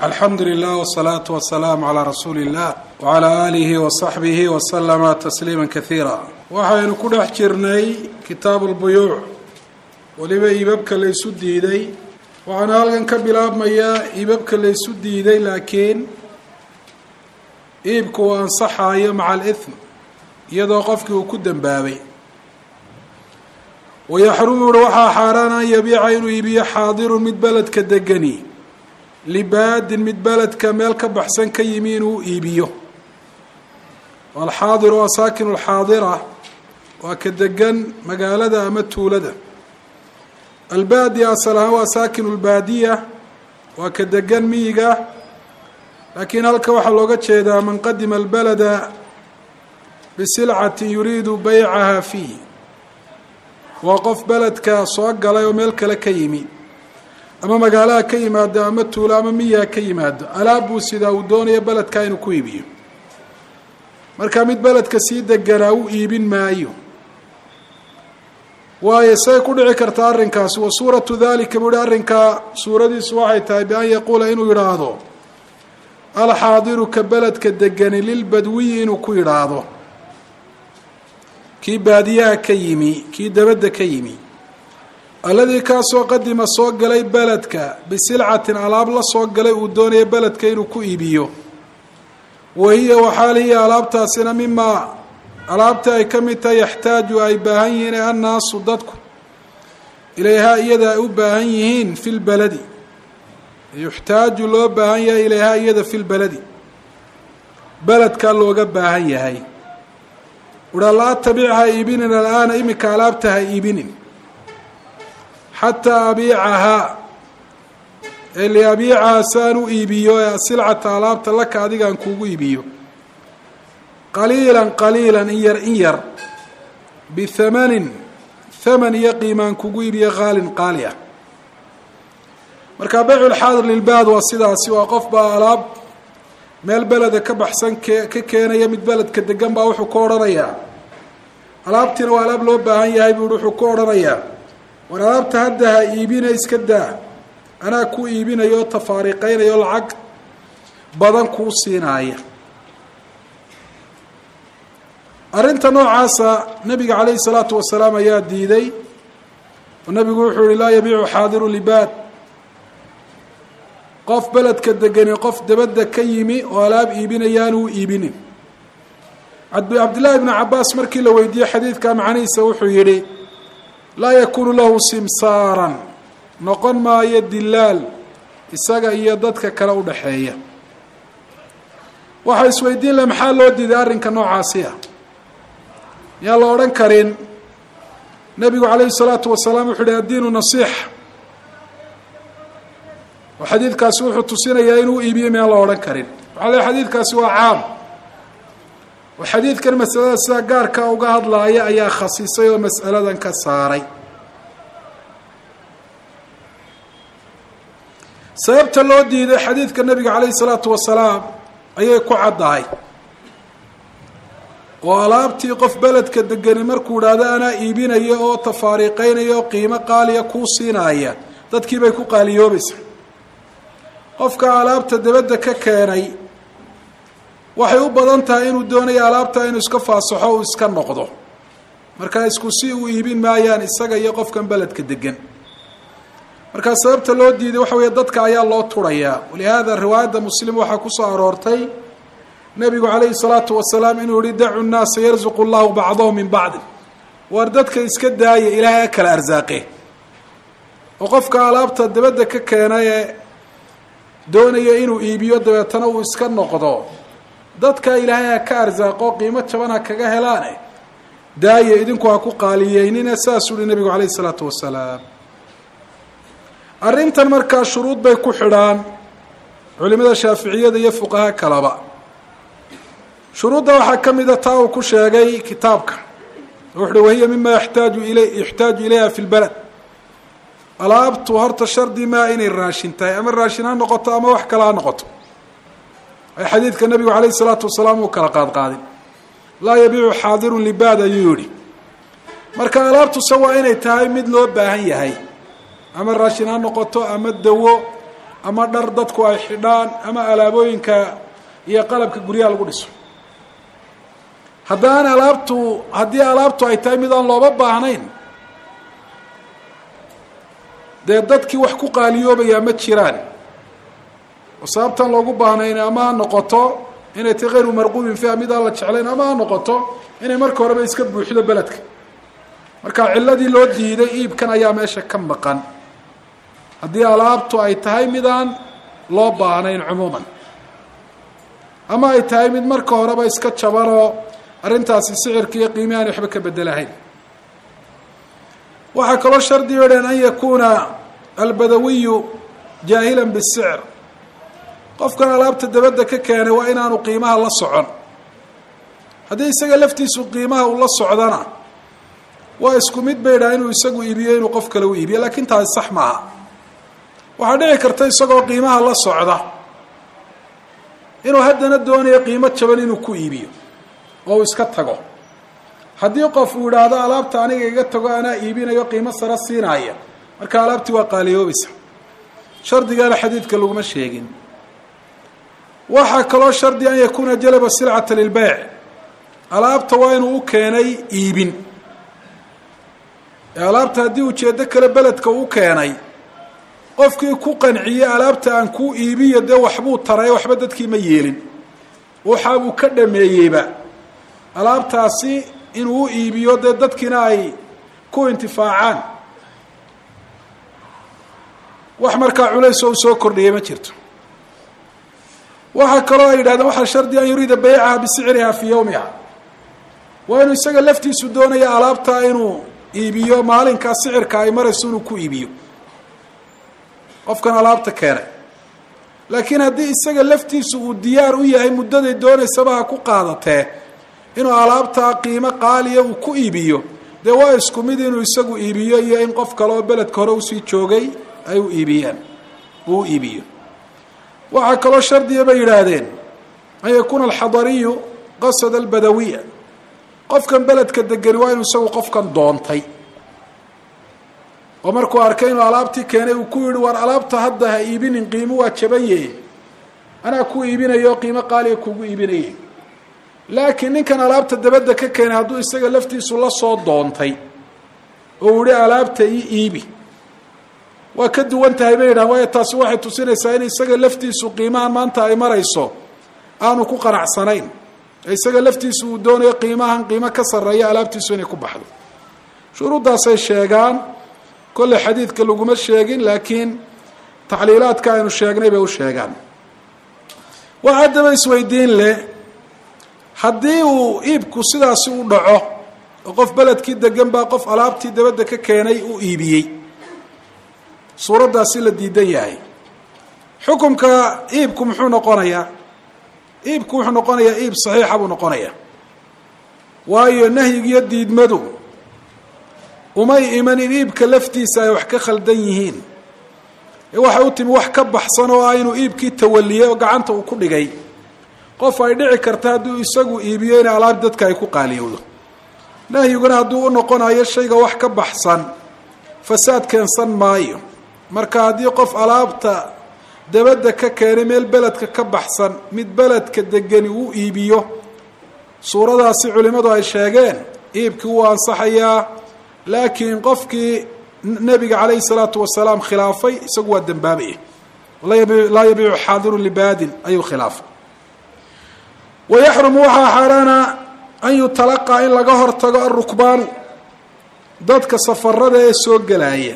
alxamdu lilah wsalaatu wasalaamu calaa rasuuli illah wacalaa aalihi wasaxbihi wasalama tasliima kasiira waxaynu ku dhex jirnay kitaabu lbuyuuc weliba iibabka la ysu diiday waxaana halkan ka bilaabmayaa iibabka la ysu diiday laakiin iibku uu ansaxaayo maca alithm iyadoo qofkii uu ku dembaabay wayaxrumu uhi waxaa xaaraan an yabiica inuu iibiyo xaadirun mid beledka degani libaadin mid beledka meel ka baxsan ka yimi inuu iibiyo alxaadiru waa saakinu lxaadira waa ka degan magaalada ama tuulada albaadiya asal ahaan waa saakinu lbaadiya waa ka degan miyiga laakiin halka waxaa looga jeedaa man qadima albalada bisilcatin yuriidu baycaha fiih waa qof beledka soo galay oo meel kale ka yimi ama magaalaha ka yimaado ama tuulo ama miyaha ka yimaado alaab buu sidaa uu doonayo beledka inuu ku iibiyo marka mid beledka sii deganaa u iibin maayo waayo say ku dhici kartaa arrinkaasi wa suuratu dalika buu hi arrinkaa suuradiisu waxay tahay bi an yaquula inuu yidhaahdo alxaadiru ka beledka degani lilbadwiyi inuu ku yidhaahdo kii baadiyaha ka yimi kii dabadda ka yimi alladii kaasoo qadima soo galay beledka bisilcatin alaab la soo galay uu doonayo beledka inuu ku iibiyo wa hiya waxaal hiya alaabtaasina mimaa alaabta ay ka mid tahay yaxtaaju ay baahan yihiin ee annaasu dadku ilayhaa iyada ay u baahan yihiin fi lbaladi yuxtaaju loo baahan yahay ilayhaa iyada fi lbaladi beledkaa looga baahan yahay uhaa laa tabic ha iibinin alaana iminka alaabta ha iibinin xataa abiicahaa ee liabiicahaa saan u iibiyo ee silcata alaabta laka adigaan kuugu iibiyo qaliilan qaliilan in yar in yar bihamanin haman iyo qiimaan kugu iibiyo qaalin qaali ah marka baycu lxaadir lilbaad waa sidaasi waa qof baa alaab meel beleda ka baxsan ke ka keenaya mid beledka degan baa wuxuu ka odhanayaa alaabtiina waa alaab loo baahan yahay buu wuxuu ka odhanayaa war alaabta hadda ha iibina iska daa anaa ku iibinayo oo tafaariqeynayo lacag badan kuu siinaaya arrinta noocaasa nabiga calayhi salaatu wasalaam ayaa diiday oo nabigu wuxuu yihi laa yabiicu xaadiru libaad qof beledka degani qof dabadda ka yimi oo alaab iibinayaan uu iibinin cabdillahi bnu cabaas markii la weydiiyey xadiidka macnihiisa wuxuu yidhi laa yakuunu lahu simsaaran noqon maayo dilaal isaga iyo dadka kale u dhexeeya waxaa isweydiin laha maxaa loo diiday arrinka noocaasi ah yaan la odhan karin nebigu calayhi salaatu wasalaam wuxuu yihi addiinu nasiixa oo xadiidkaasi wuxuu tusinayaa inuu iibiyo miyaan la odhan karin waxaa le xadiidkaasi waa caam oo xadiidkan masalada sidaa gaarka uga hadlaaya ayaa khasisay oo mas'aladan ka saaray sababta loo diiday xadiidka nebiga calayhi salaatu wasalaam ayay ku caddahay oo alaabtii qof beledka degani markuu idhaahdo anaa iibinaya oo tafaariiqeynaya oo qiimo qaaliya kuu siinaaya dadkii bay ku qaaliyoobaysaa qofka alaabta dabadda ka keenay waxay u badan tahay inuu doonayo alaabta inuu iska faasaxo uu iska noqdo markaa isku si uu iibin maayaan isaga iyo qofkan beledka degan markaa sababta loo diiday waxa weeye dadka ayaa loo turayaa walihaada riwaayadda muslim waxaa kusoo aroortay nebigu calayhi salaatu wasalaam inuu yihi dacu nnaasa yarzuqu llahu bacdahum min bacdi waar dadka iska daaya ilaahay a kala arsaaqe oo qofka alaabta dabadda ka keena ee doonaya inuu iibiyo dabeetana uu iska noqdo dadka ilaahay ha ka arsaaqo qiimo jaban ha kaga helaane daaya idinku ha ku qaaliyeynina saasuu uhi nebigu calayhi isalaatu wasalaam arrintan markaa shuruud bay ku xidhaan culimada shaaficiyada iyo fuqaha kalaba shuruudda waxaa ka mida taa uu ku sheegay kitaabka wuxu uhi wahiya mima yaxtaaju ila yaxtaaju ilayha fi lbalad alaabtu horta shardi maa inay raashin tahay ama raashin ha noqoto ama wax kale ha noqoto ay xadiidka nabigu calayhi salaatu wasalaam uu kala qaad qaadin laa yabiicu xaadirun libaad ayuu yihi marka alaabtuse waa inay tahay mid loo baahan yahay ama raashin ha noqoto ama dawo ama dhar dadku ay xidhaan ama alaabooyinka iyo qalabka guryaha lagu dhiso haddaan alaabtu haddii alaabtu ay tahay mid aan looba baahnayn dee dadkii wax ku qaaliyoobayaa ma jiraan oo sababtan loogu baahnayn ama ha noqoto inay tahy hayru marquubin fiiha mid aan la jeclayn ama ha noqoto inay marka horeba iska buuxdo beledka marka ciladii loo diiday iibkan ayaa meesha ka maqan haddii alaabtu ay tahay midaan loo baahnayn cumuuman ama ay tahay mid marka horeba iska jabanoo arrintaasi sicirka iyo qiimi aan waxba ka bedelahayn waxaa kaloo shardi o dhan an yakuuna albadawiyu jaahilan bisicr qofkan alaabta dabadda ka keenay waa inaanu qiimaha la socon haddii isaga laftiisu qiimaha uu la socdana waa isku mid bay dhaha inuu isagu iibiyo inuu qof kale u iibiyo laakiin taasi sax maaha waxaa dhici karta isagoo qiimaha la socda inuu haddana doonayo qiimo jaban inuu ku iibiyo oo uu iska tago haddii qof uu idhaahdo alaabta aniga iga tago anaa iibinayo qiimo sare siinaya marka alaabtii waa qaaliyoobaysa shardigaana xadiidka laguma sheegin waxaa kaloo shardi an yakuuna jalaba silcata lilbeyc alaabta waa inuu u keenay iibin ee alaabta haddii ujeeddo kale beledka u keenay qofkii ku qanciyey alaabta aan kuu iibiyo dee waxbuu taray waxba dadkii ma yeelin waxa uu ka dhameeyeyba alaabtaasi inuu u iibiyo dee dadkiina ay ku intifaacaan wax markaa culays oo u soo kordhiyay ma jirto waxaa kaloo ay yidhahdeen waxaa shardi an yuriida baycaha bisicriha fii yowmiha waa inuu isaga laftiisu doonaya alaabtaa inuu iibiyo maalinkaa sicirka ay marayso inuu ku iibiyo qofkan alaabta keenay laakiin haddii isaga laftiisu uu diyaar u yahay muddaday doonaysaba ha ku qaadatee inuu alaabtaa qiimo qaaliya uu ku iibiyo dee waa isku mid inuu isagu iibiyo iyo in qof kale oo beledka hore usii joogay ay u iibiyaan uu u iibiyo waxaa kaloo shardiya bay yidhaahdeen an yakuuna alxadariyu qasada albadawiya qofkan beledka degani waa inuu isagu qofkan doontay oo markuu arkay inuu alaabtii keenay uu ku yihi war alaabta hadda ha iibinin qiimo waa jabaye anaa ku iibinayo qiimo qaaliga kugu iibinaye laakiin ninkan alaabta dabadda ka keenay hadduu isaga laftiisu la soo doontay oo uu yihi alaabta ii iibi waa ka duwan tahay bay yidhahan waayo taasi waxay tusinaysaa in isaga laftiisu qiimahan maanta ay marayso aanu ku qanacsanayn ee isaga laftiisu uu doonayo qiimahan qiimo ka sarreeya alaabtiisu inay ku baxdo shuruuddaasay sheegaan kolley xadiidka laguma sheegin laakiin taxliilaadka aynu sheegnay bay u sheegaan wax haddaba isweydiin leh haddii uu iibku sidaasi u dhaco oo qof beledkii degan baa qof alaabtii dabadda ka keenay u iibiyey suuraddaasi la diidan yahay xukumka iibku muxuu noqonayaa iibku wuxuu noqonayaa iib saxiixa buu noqonayaa waayo nahyigiyo diidmadu umay iman in iibka laftiisa ay wax ka khaldan yihiin ee waxay u timi wax ka baxsan oo ah inuu iibkii tawaliyey oo gacanta uu ku dhigay qof ay dhici karta hadduu isagu iibiyo inay alaab dadka ay ku qaaliyowdo nahyiguna hadduu u noqonayo shayga wax ka baxsan fasaad keensan maayo marka haddii qof alaabta dabadda ka keenay meel beledka ka baxsan mid beledka degani uu iibiyo suuradaasi culimmadu ay sheegeen iibkii wuu ansaxayaa laakiin qofkii nebiga calayhi salaatu wasalaam khilaafay isagu waa dembaabaya laa yabiicu xaadiru libaadin ayuu khilaafay wayaxrumu waxaa xaaraana an yutalaqaa in laga hortago alrukbaanu dadka safarada ee soo gelaya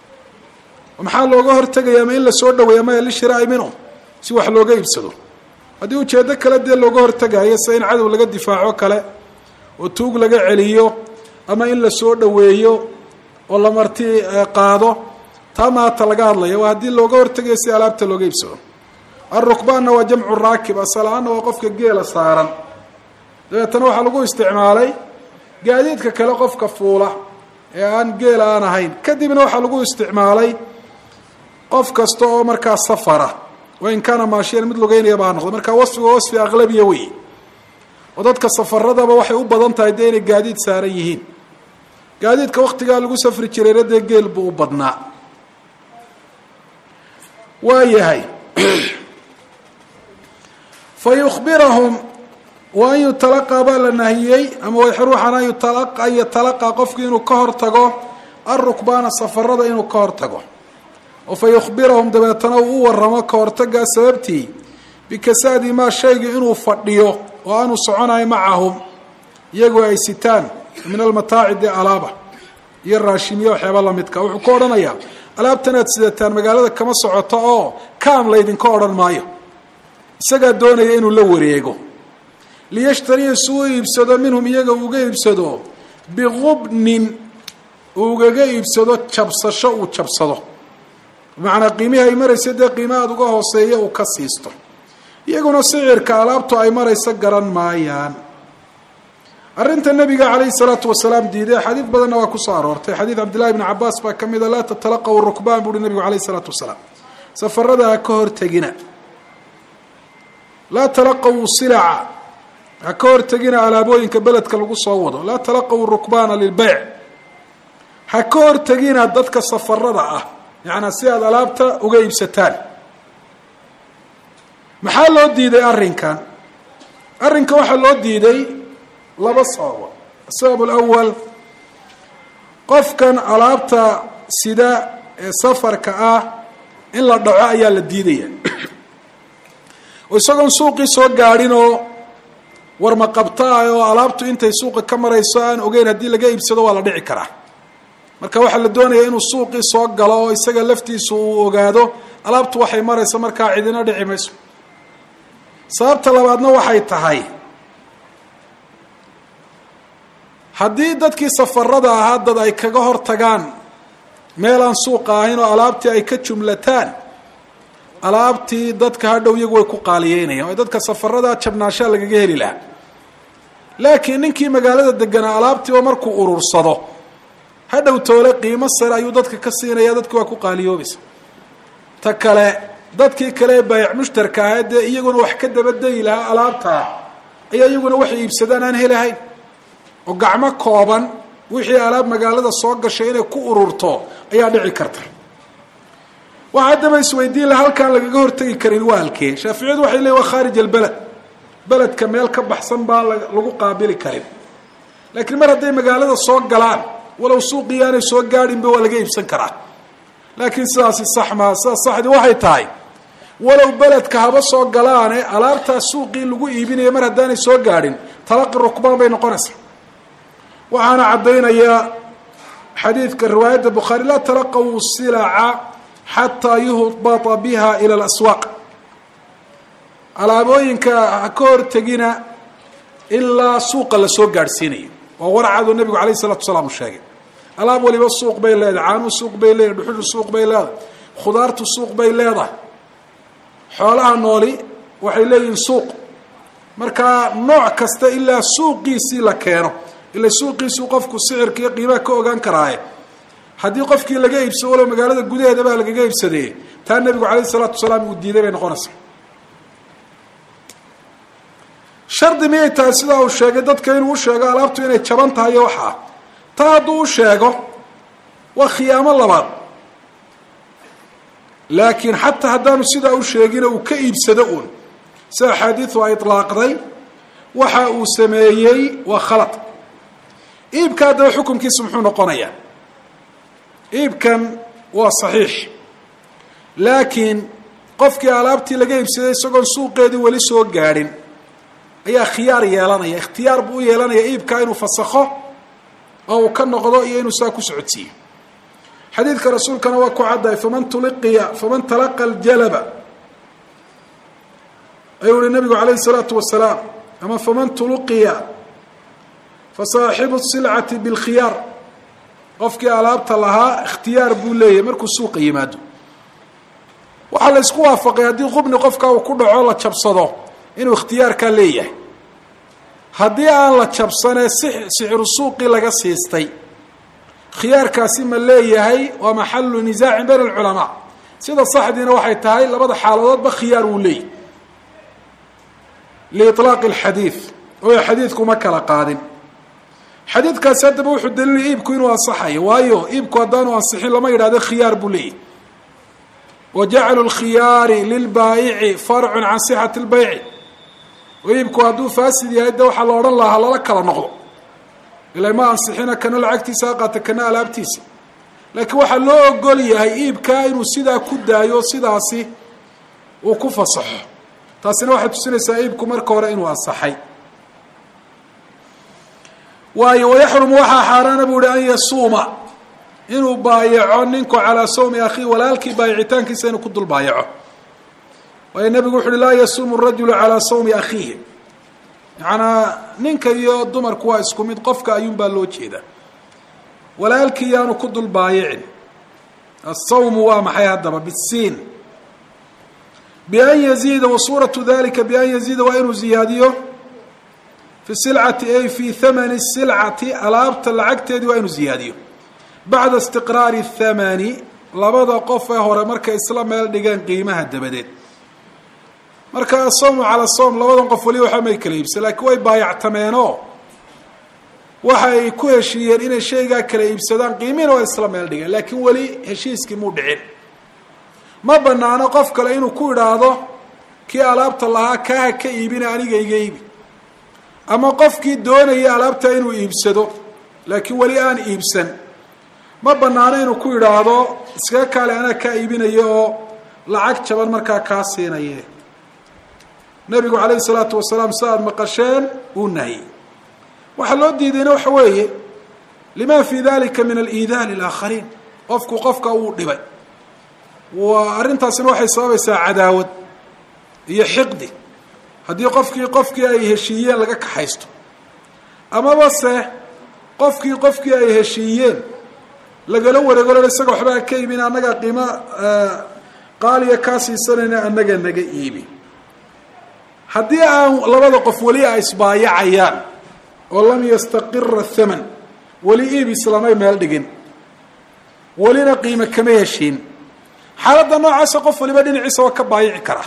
maxaa looga hortegayaa ma in lasoo dhaweeya maya lishiraa'i minhum si wax looga iibsado haddii ujeeddo kale dee looga hortegayo sida in cadow laga difaaco kale oo tuug laga celiyo ama in lasoo dhaweeyo oo la marti qaado taa maata laga hadlaya waa haddii looga hortegayo si alaabta looga iibsado alrukbaanna waa jamcu raakib asal-aanna waa qofka geela saaran dabeetana waxaa lagu isticmaalay gaadiidka kale qofka fuula ee aan geela aan ahayn kadibna waxaa lagu isticmaalay qof kasta oo markaa safara wain kaana maashiyan mid lugeynayaba ha noqdo marka wasfiga wasfi aqlabiya wey oo dadka safaradaba waxay u badan tahay dee inay gaadiid saaran yihiin gaadiidka waktigaa lagu safri jirayna dee geel buu u badnaa waa yahay fa yukbirahum wa an yutalaqaa baa la nahiyey ama wayxruuxan an yatalaqaa qofku inuu ka hor tago arukbaana safarada inuu ka hor tago oo fa yukhbirahum dabeetana uu u waramo ka hortagaa sababtii bikasaadi maa shayga inuu fadhiyo oo aanu soconayo macahum iyagoo ay sitaan min almataaci dee alaaba iyo raashimiya waxyaaba lamidka wuxuu ka odhanayaa alaabtan aad sidataan magaalada kama socoto oo kaam laydinka odhan maayo isagaa doonaya inuu la wareego liyashtariya si u iibsado minhum iyaga uga iibsado biqubnin ugaga iibsado jabsasho uu jabsado bimacnaa qiimihii ay maraysa dee qiima aada uga hooseeya uu ka siisto iyaguna sicirka alaabtu ay marayso garan maayaan arrinta nabiga calayhi salaatu wasalaam diiday xadiid badanna waa kusoo aroortay xadiid cabdillahi bni cabaas baa ka mida laa tatalaqaw rukbaan buuhi nabigu calayhi salaatu wasalaam safarada ha ka hortegina laa talaqaw silaca ha ka hortegina alaabooyinka beledka lagu soo wado laa talaqaw rukbaana lilbeyc ha ka hortegina dadka safarada ah yacanaa si aada alaabta uga iibsataan maxaa loo diiday arrinkan arrinka waxaa loo diiday laba sababo asabab alawal qofkan alaabta sida ee safarka ah in la dhaco ayaa la diidaya oo isagoon suuqii soo gaadhin oo warma qabta ah oo alaabtu intay suuqa ka marayso aan ogeyn haddii laga iibsado waa la dhici karaa marka waxaa la doonaya inuu suuqii soo galo oo isaga laftiisu uu ogaado alaabtu waxay marayso markaa cidina dhici mayso sababta labaadna waxay tahay haddii dadkii safarada ahaa dad ay kaga hor tagaan meel aan suuqa ahayn oo alaabtii ay ka jumlataan alaabtii dadka hadhow iyagu way ku qaaliyeynayaan oo dadka safaradaa jabnaashaa lagaga heli lahaa laakiin ninkii magaalada deganaa alaabtiiba markuu urursado hadhow toole qiimo sare ayuu dadka ka siinaya dadki waa ku qaaliyoobaysa ta kale dadkii kale ee baayac mushtarka ahaa dee iyaguna wax ka dabadayi lahaa alaabtaa ayaa iyaguna waxay iibsadaan aan helahayn oo gacmo kooban wixii alaab magaalada soo gashay inay ku ururto ayaa dhici karta waxa haddaba isweydiin laha halkaan lagaga hortegi karin waa halkee shaaficiyadu waxay leeyiin waa khaarij albeled beledka meel ka baxsan baan lagu qaabili karin laakiin mar hadday magaalada soo galaan walow suuqii aanay soo gaadhinba waa laga iibsan karaa laakiin sidaasi sax maa sidaas saxdii waxay tahay walow beledka haba soo galaane alaabtaa suuqii lagu iibinaya mar haddaanay soo gaadhin talaqi rukbaan bay noqonaysaa waxaana caddaynaya xadiidka riwaayadda bukhaari laa talaqaw silaca xataa yuhbata biha ila alaswaaq alaabooyinka ha ka hortegina ilaa suuqa lasoo gaadhsiinayo waa warcaduu nabigu alayh isalatu wasalaam uu sheegay alaab waliba suuq bay leedahay caanuhu suuq bay leedahay dhuxushu suuq bay leedahay khudaartu suuq bay leedahay xoolaha nooli waxay leeyihiin suuq markaa nooc kasta ilaa suuqiisii la keeno ila suuqiisuu qofku sicirka iyo qiimaha ka ogaan karaaye haddii qofkii laga iibsado walow magaalada gudaheedabaa lagaga iibsadee taa nebigu calayh isalaatu wasalaam uu diiday bay noqonaysaa shardi miyay tahay sidaa uu sheegay dadka inuu u sheego alaabtu inay jaban tahay iyo waxaa taa hadduu u sheego waa khiyaamo labaad laakiin xataa haddaanu sidaa u sheegina uu ka iibsado uun si axaadiidu ay itlaaqday waxa uu sameeyey waa khalad iibka haddaba xukunkiisu muxuu noqonayaa iibkan waa saxiix laakiin qofkii alaabtii laga iibsaday isagoon suuqeedii weli soo gaadhin ayaa khiyaar yeelanaya ikhtiyaar buu u yeelanaya iibkaa inuu fasakho oo uu ka noqdo iyo inuu saa ku socodsiiyo xadiidka rasuulkana waa ku caddahay faman tuliqiya faman talaqa aljalaba ayuu uhi nabigu calayhi salaatu wasalaam ama faman tuluqiya fasaaxibu silcati bilkhiyaar qofkii alaabta lahaa ikhtiyaar buu leeyahay markuu suuqa yimaado waxaa la isku waafaqay haddii qubni qofkaa uu ku dhaco la jabsado inuu ikhtiyaarkaa leeyahay haddii aan la jabsanee si sixru suuqii laga siistay khiyaarkaasi ma leeyahay waa maxalu nisaacin bayna alculamaa sida saxdiina waxay tahay labada xaaladoodba khiyaar wuu leeyahy liiطlaaqi alxadiid oo xadiidku ma kala qaadin xadiidkaasi haddaba wuxuu daliilaya iibku inuu ansaxayo waayo iibku haddaanu ansixin lama yidhahdo khiyaar buu leeyahy wa jaclu lkhiyaari lilbaayici farcun can sixati lbayci oo iibku hadduu faasid yahay de waxaa la odhan lahaa lala kala noqdo ila ma ansixina kana lacagtiisa ha qaata kana alaabtiisa laakiin waxaa loo ogol yahay iibkaa inuu sidaa ku daayo sidaasi uu ku fasaxo taasina waxay tusinaysaa iibku marka hore inuu ansaxay waayo wayaxrumu waxaa xaaraana buu ihi an yasuuma inuu baayaco ninku calaa sawmi akhiih walaalkii baayicitaankiisa inuu ku dul baayaco waayo nebigu wuxu uhi laa yasuumu rajulu calaa sawmi akhiihi macanaa ninka iyo dumarku waa isku mid qofka ayuun baa loo jeedaa walaalkii yaanu ku dul baayicin asawmu waa maxay haddaba bisiin bian yaziida wa suuratu dalika bian yaziida waa inuu ziyaadiyo fi silcati ay fi thamani silcati alaabta lacagteedii waa inuu ziyaadiyo bacda istiqraari thamani labada qof ee hore markay isla meel dhigeen qiimaha dabadeed marka asawmu cala sawm labadan qof weli waxba may kala iibsan laakiin way baayactameenoo waxa ay ku heshiiyeen inay shaygaa kala iibsadaan qiimiina waa isla meel dhigeen laakiin weli heshiiskii muu dhicin ma banaano qof kale inuu ku idhaahdo kii alaabta lahaa kaaha ka iibina aniga iga iibi ama qofkii doonaya alaabtaa inuu iibsado laakiin weli aan iibsan ma banaano inuu ku idhaahdo iskaga kaale anaa kaa iibinaya oo lacag jaban markaa kaa siinaye nabigu calayhi salaatu wasalaam si aada maqasheen uu nahiyey waxaa loo diidayna waxa weeye lima fi dalika min aliidaa lilaakhariin qofku qofka uu dhibay waa arrintaasina waxay sababaysaa cadaawad iyo xiqdi haddii qofkii qofkii ay heshiiyeen laga kaxaysto amaba se qofkii qofkii ay heshiiyeen lagala wareegolo isaga waxbaa ka iibin annagaa qiimo qaaliya kaa siisanayna annaga naga iibi haddii aan labada qof weli ay isbaayacayaan oo lam yastaqira thaman weli iib islamay meel dhigin welina qiimo kama heshiin xaaladda noocaasa qof waliba dhinaciisa waa ka baayici karaa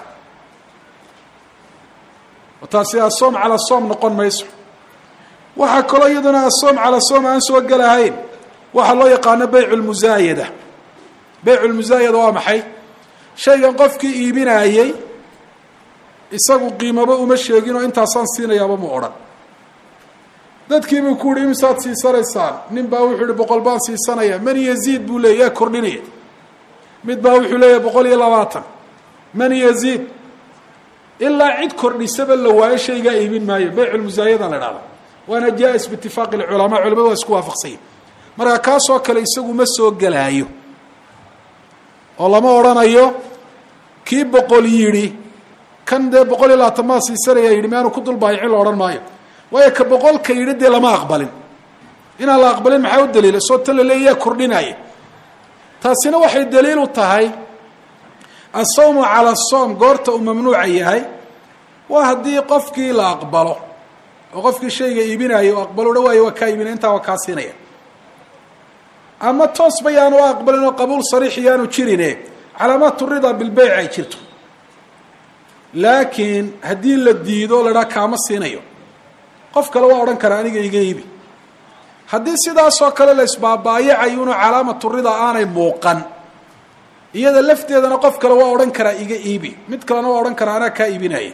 taasi asoom calaa soom noqon mayso waxaa kaloo iyaduna asoom calaa soom aan soo gelahayn waxaa loo yaqaano beycu lmusaayada beycu lmusaayada waa maxay shaygan qofkii iibinaayey isagu qiimaba uma sheegin oo intaasaan siinayaaba mu odhan dadkiibuu ku yihi imisaad siisanaysaan nin baa wuxuu yihi boqol baan siisanaya man yaziid buu leeyay yaa kordhinaya mid baa wuxuu leeyahay boqol iyo labaatan man yaziid ilaa cid kordhisaba la waayo shaygaa iibin maayo beycu lmusaayada la dhahda waana jaa-is biitifaaqi lculamaa culamadu waa isku waafaqsanya marka kaasoo kale isagu ma soo gelaayo oo lama odhanayo kii boqol yidhi kan dee boqol iyo labaatan maa siisanaya yidhi miaanu ku dulbaayicin la odhan maayo waayo ka boqolka yidhi dee lama aqbalin inaan la aqbalin maxaa u daliila soo tan la leeya yaa kordhinaya taasina waxay daliil u tahay asawmu cala soom goorta uu mamnuuca yahay waa haddii qofkii la aqbalo oo qofkii shayga iibinaayo o aqbalo dha waayo waa kaa iibinaya intaa waa kaa siinaya ama toosba yaanu aqbalin oo qabuul sariix yaanu jirine calaamaatu ridaa bilbeyc ay jirto laakiin haddii la diido la dhaa kaama siinayo qof kale waa odhan karaa aniga iga iibi haddii sidaasoo kale la isbaabaayacayo inuu calaamatu ridaa aanay muuqan iyada lafteedana qof kale waa odhan karaa iga iibi mid kalena waa odhan karaa anaa kaa iibinaya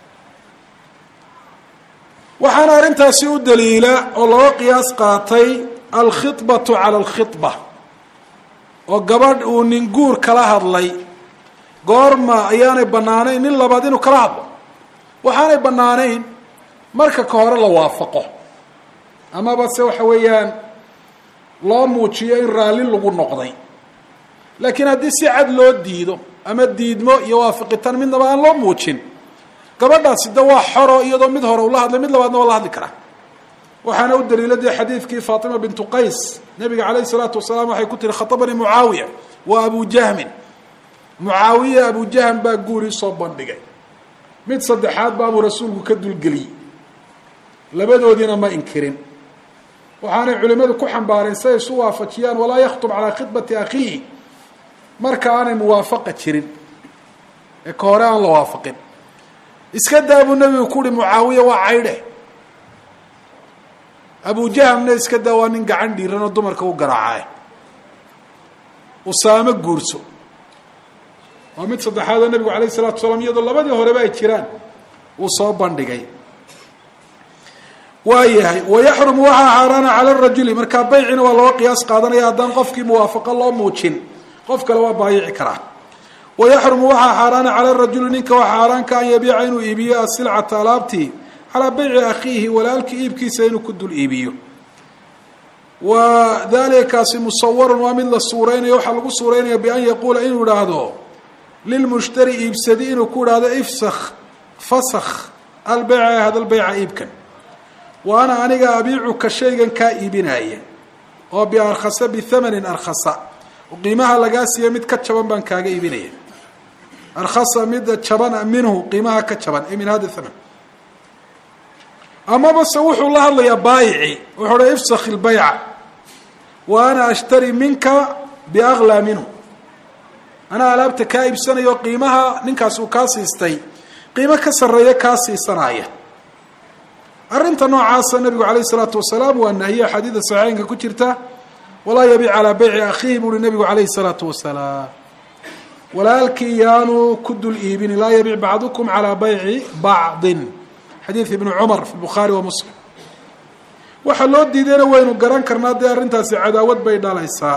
waxaana arrintaasi u daliila oo looga qiyaas qaatay alkhibatu cala alkhiba oo gabadh uu nin guur kala hadlay goorma ayaanay bannaanayn nin labaad inuu kala hadlo waxaanay bannaanayn marka ka hore la waafaqo amaba se waxa weeyaan loo muujiyo in raalli lagu noqday laakiin haddii si cad loo diido ama diidmo iyo waafaqitaan midnaba aan loo muujin gabadhaasi de waa xoro iyadoo mid hore ula hadlay mid labaadna waa la hadli karaa waxaana u daliila dee xadiidkii faatima bintu qays nabiga calayhi salaatu wasalaam waxay ku tihi khatabanii mucaawiya wa abu jahmin mucaawiya abu jahm baa guurii soo bandhigay mid saddexaad baabuu rasuulku ka dulgeliyey labadoodiina ma inkirin waxaanay culimadu ku xambaareen si ay isu waafajiyaan walaa yakhtub calaa khidbati akhiihi marka aanay muwaafaqa jirin ee ka hore aan la waafaqin iska daa buu nebigu ku uhi mucaawiya waa caydhe abu jahamna iska daa waa nin gacan dhiiran oo dumarka u garaacae usaamo guurso waa mid saddexaadoo nebigu alayh isalatu salaam iyadoo labadii horeba ay jiraan uu soo bandhigay waa yahay wayaxrumu waxaa xaaraana cala rajuli markaa baycina waa loo qiyaas qaadanaya haddaan qofkii muwaafaqo loo muujin qof kale waa baayici karaa wayaxrumu waxaa xaaraana cala rajuli ninka waa xaaraanka an yabiica inuu iibiyo asilcata alaabtii calaa bayci akhiihi walaalkii iibkiisa inuu ku dul iibiyo wa dalika kaasi musawarun waa mid la suureynayo waxaa lagu suureynaya bian yaquula inuu idhaahdo lilmushtari iibsadi inuu ku idhaahdo ifsakh fasakh albeyca hada lbeyca iibkan wa ana aniga abiicuka shaygan kaa iibinaya oo biarkhasa bithamanin arkhasa qiimaha lagaa siiya mid ka jaban baan kaaga iibinaya arkhasa mid jaban minhu qiimaha ka jaban ee min hada thaman amaba se wuxuu la hadlayaa baayici wuxuu ha ifsakh ilbayca wa ana ashtari minka biaklaa minhu anaa alaabta kaa iibsanayo qiimaha ninkaas uu kaa siistay qiimo ka sarreeya kaa siisanaya arrinta noocaasa nabigu alayh isalaatu wasalaam waa nahiye xadiida saxiixeynka ku jirta walaa yabiic calaa beyci akhiihi buuhi nabigu alayhi salaatu wasalaam walaalkii yaanu ku dul iibini laa yabiic bacdukum calaa bayci bacdin xadiid ibnu cumar fi bukhaari wa muslim waxaa loo diidayna waynu garan karnaa dee arrintaasi cadaawad bay dhalaysaa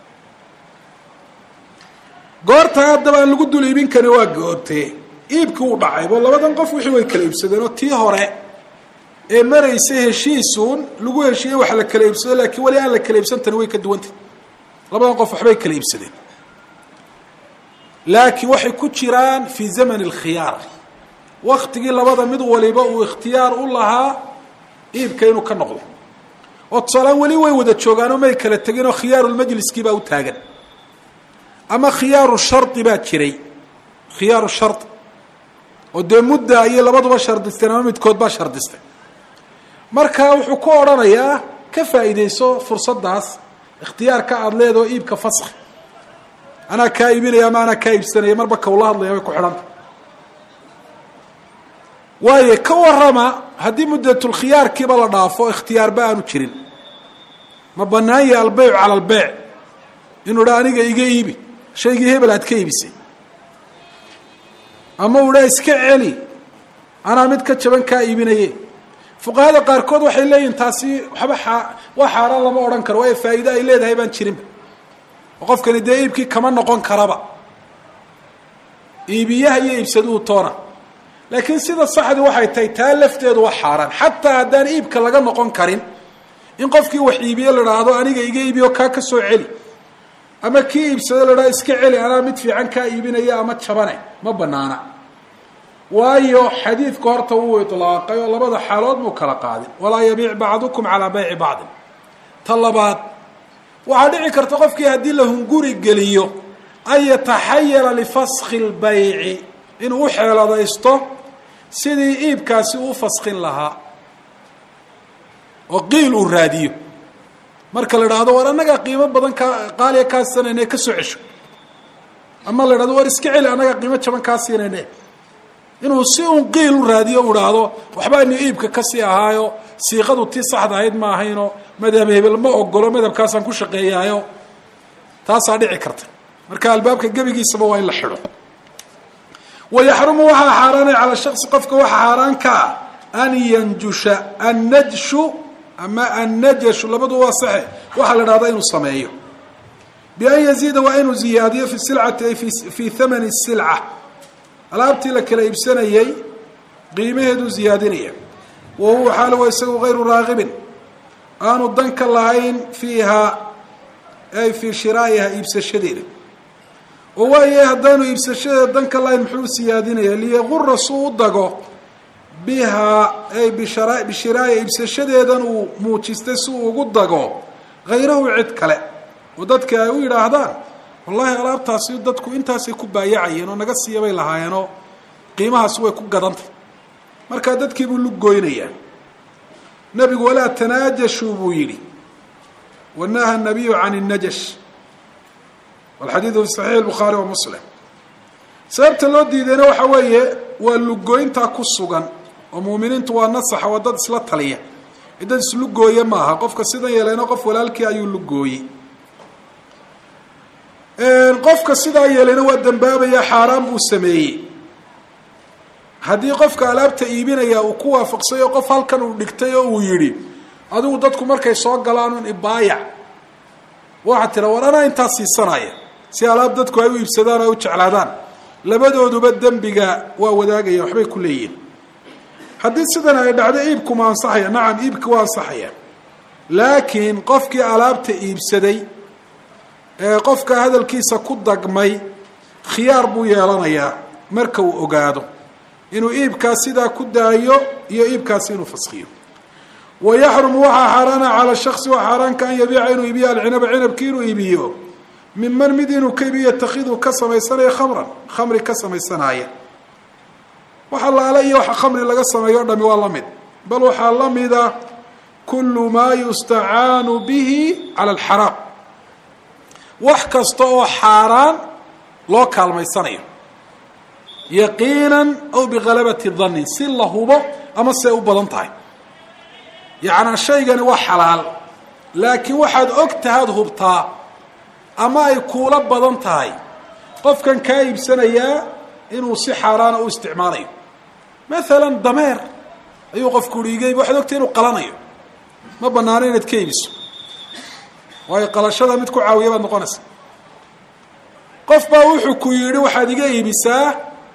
goorta haddaba aan lagu dul iibin karin waa goortee iibkii uu dhacaybo labadan qof wixii way kala iibsadeen oo tii hore ee maraysa heshiisuun lagu heshiiyey wax la kala iibsado laakiin weli aan la kala iibsantani way ka duwantah labadan qof waxbay kala iibsadeen laakiin waxay ku jiraan fii zaman alkhiyaar waktigii labada mid waliba uu ikhtiyaar u lahaa iibka inuu ka noqdo oo tusaalaan weli way wada joogaanoo may kala tegin oo khiyaarulmajliskii baa u taagan ama khiyaaru shardi baa jiray khiyaaru shardi oo dee mudda ayay labaduba shardisteen ama midkood baa shardistay marka wuxuu ku odhanayaa ka faa'iidayso fursaddaas ikhtiyaarka aada leedaho iibka faskhi anaa kaa iibinaya ama anaa kaa iibsanaya marba kawla hadlaya way ku xidhanta waayo ka warrama haddii muddatulkhiyaarkiiba la dhaafo ikhtiyaarba aanu jirin ma bannaan yahi albeycu cala albeyc inuu dha aniga iga iibi shaygii hebel aad ka iibisay ama uu dha iska celi anaa mid ka jaban kaa iibinaye fuqahada qaarkood waxay leeyihin taasi waxba a waa xaaraan lama odhan karo waayo faa'iide ay leedahay baan jirinba oo qofkani dee iibkii kama noqon karaba iibiyaha iyo iibsaduhu toona laakiin sida saxdi waxay tahay taa lafteedu waa xaaraan xataa haddaan iibka laga noqon karin in qofkii wax iibiye la dhaahdo aniga iga iibiyo kaa ka soo celi ama kii iibsado la dhahdo iska celi anaa mid fiican kaa iibinaya ama jabane ma banaana waayo xadiidku horta wuu ilaaqay oo labada xaalood muu kala qaadin walaa yabiic bacdukum calaa bayci bacdin ta labaad waxaa dhici karta qofkii haddii la hunguri geliyo an yataxayala lifaskhi lbayci inuu u xeeladaysto sidii iibkaasi uu faskin lahaa oo qiil uu raadiyo marka la idhaahdo war annagaa qiimo badan kaa qaaliya kaa siinayne ka soo cesho ama la idhahdo war iska celi annagaa qiimo jaban kaa siinayne inuu si un qiil u raadiyo u idhaahdo waxbaani iibka kasii ahaayo siiqadu tii saxda ahayd ma ahaynoo madhab hebel ma ogolo madhabkaasaan ku shaqeeyaayo taasaa dhici karta marka albaabka gebigiisaba waa in la xidho wayaxrumu waxaa xaaraanay calaa shaksi qofka waxaa xaaraan ka ah an yanjusha annajshu ama annajashu labadu waa saxe waxaa la dhahdaa inuu sameeyo bian yaziida waa inuu ziyaadiyo fi silcati ay fii thamani silca alaabtii la kala iibsanayey qiimaheeduu ziyaadinaya wa huwa xaal wa isagu hayru raagibin aanu danka lahayn fiihaa ay fii shiraa'iha iibsashadeeda oo waayahay haddaanu iibsashadeeda danka lahayn muxuu siyaadinaya liyagura suu u dago bihaa ay bishara bishiraaya iibsashadeedan uu muujistay si uu ugu dago hayrahu cid kale oo dadka ay u yidhaahdaan wallahi alaabtaasi dadku intaasay ku baayacayeen oo naga siiya bay lahaayeenoo qiimahaasi way ku gadantay markaa dadkiibuu luggoynayaa nebigu walaa tanaajashuu buu yidhi wanaha nabiyu can الnajash walxadiidu fi saxiix الbukhaari wa muslim sababta loo diidayna waxa weeye waa lugoyntaa ku sugan oo muuminiintu waa nasaxa waa dad isla taliya ee dad islugooye maaha qofka sidan yeeleyna qof walaalkii ayuu lugooyey qofka sidaa yeelayna waa dambaabaya xaaraan buu sameeyey haddii qofka alaabta iibinaya uu ku waafaqsay oo qof halkan uu dhigtay oo uu yidhi adigu dadku markay soo galaan un ibaayac waxaa tira war anaa intaa siisanaya si alaab dadku ay u iibsadaan o ay u jeclaadaan labadooduba dembiga waa wadaagaya waxbay ku leeyihin haddii sidan ay dhacdo iibkuma ansaxaya nacam iibki waa ansaxaya laakiin qofkii alaabta iibsaday ee qofka hadalkiisa ku dagmay khiyaar buu yeelanayaa marka uu ogaado inuu iibkaas sidaa ku daayo iyo iibkaasi inuu faskiyo wa yaxrumu waxaa xaaraana cala shaksi waa xaaraanka an yabiica inuu iibiyo alcinaba cinabkii inuu iibiyo minman mid inuu ka iibiyo takidu ka samaysanaya khamran khamri ka samaysanaya wax allaale iyo waxa khamri laga sameeyo o dhami waa la mid bal waxaa la mida kulu maa yustacaanu bihi cala alxaraam wax kasta oo xaaraan loo kaalmaysanayo yaqiinan aw bigalabati dannin si la hubo ama se u badan tahay yacnaa shaygani waa xalaal laakiin waxaad og tahaad hubtaa ama ay kuula badan tahay qofkan kaa iibsanayaa inuu si xaaraana u isticmaalayo maalan dameer ayuu qofku uhi iga iib waxaad ogtahay inuu qalanayo ma banaano inaad ka iibiso waayo qalashada mid ku caawiya baad noqonaysa qof baa wuxuu ku yidhi waxaad iga iibisaa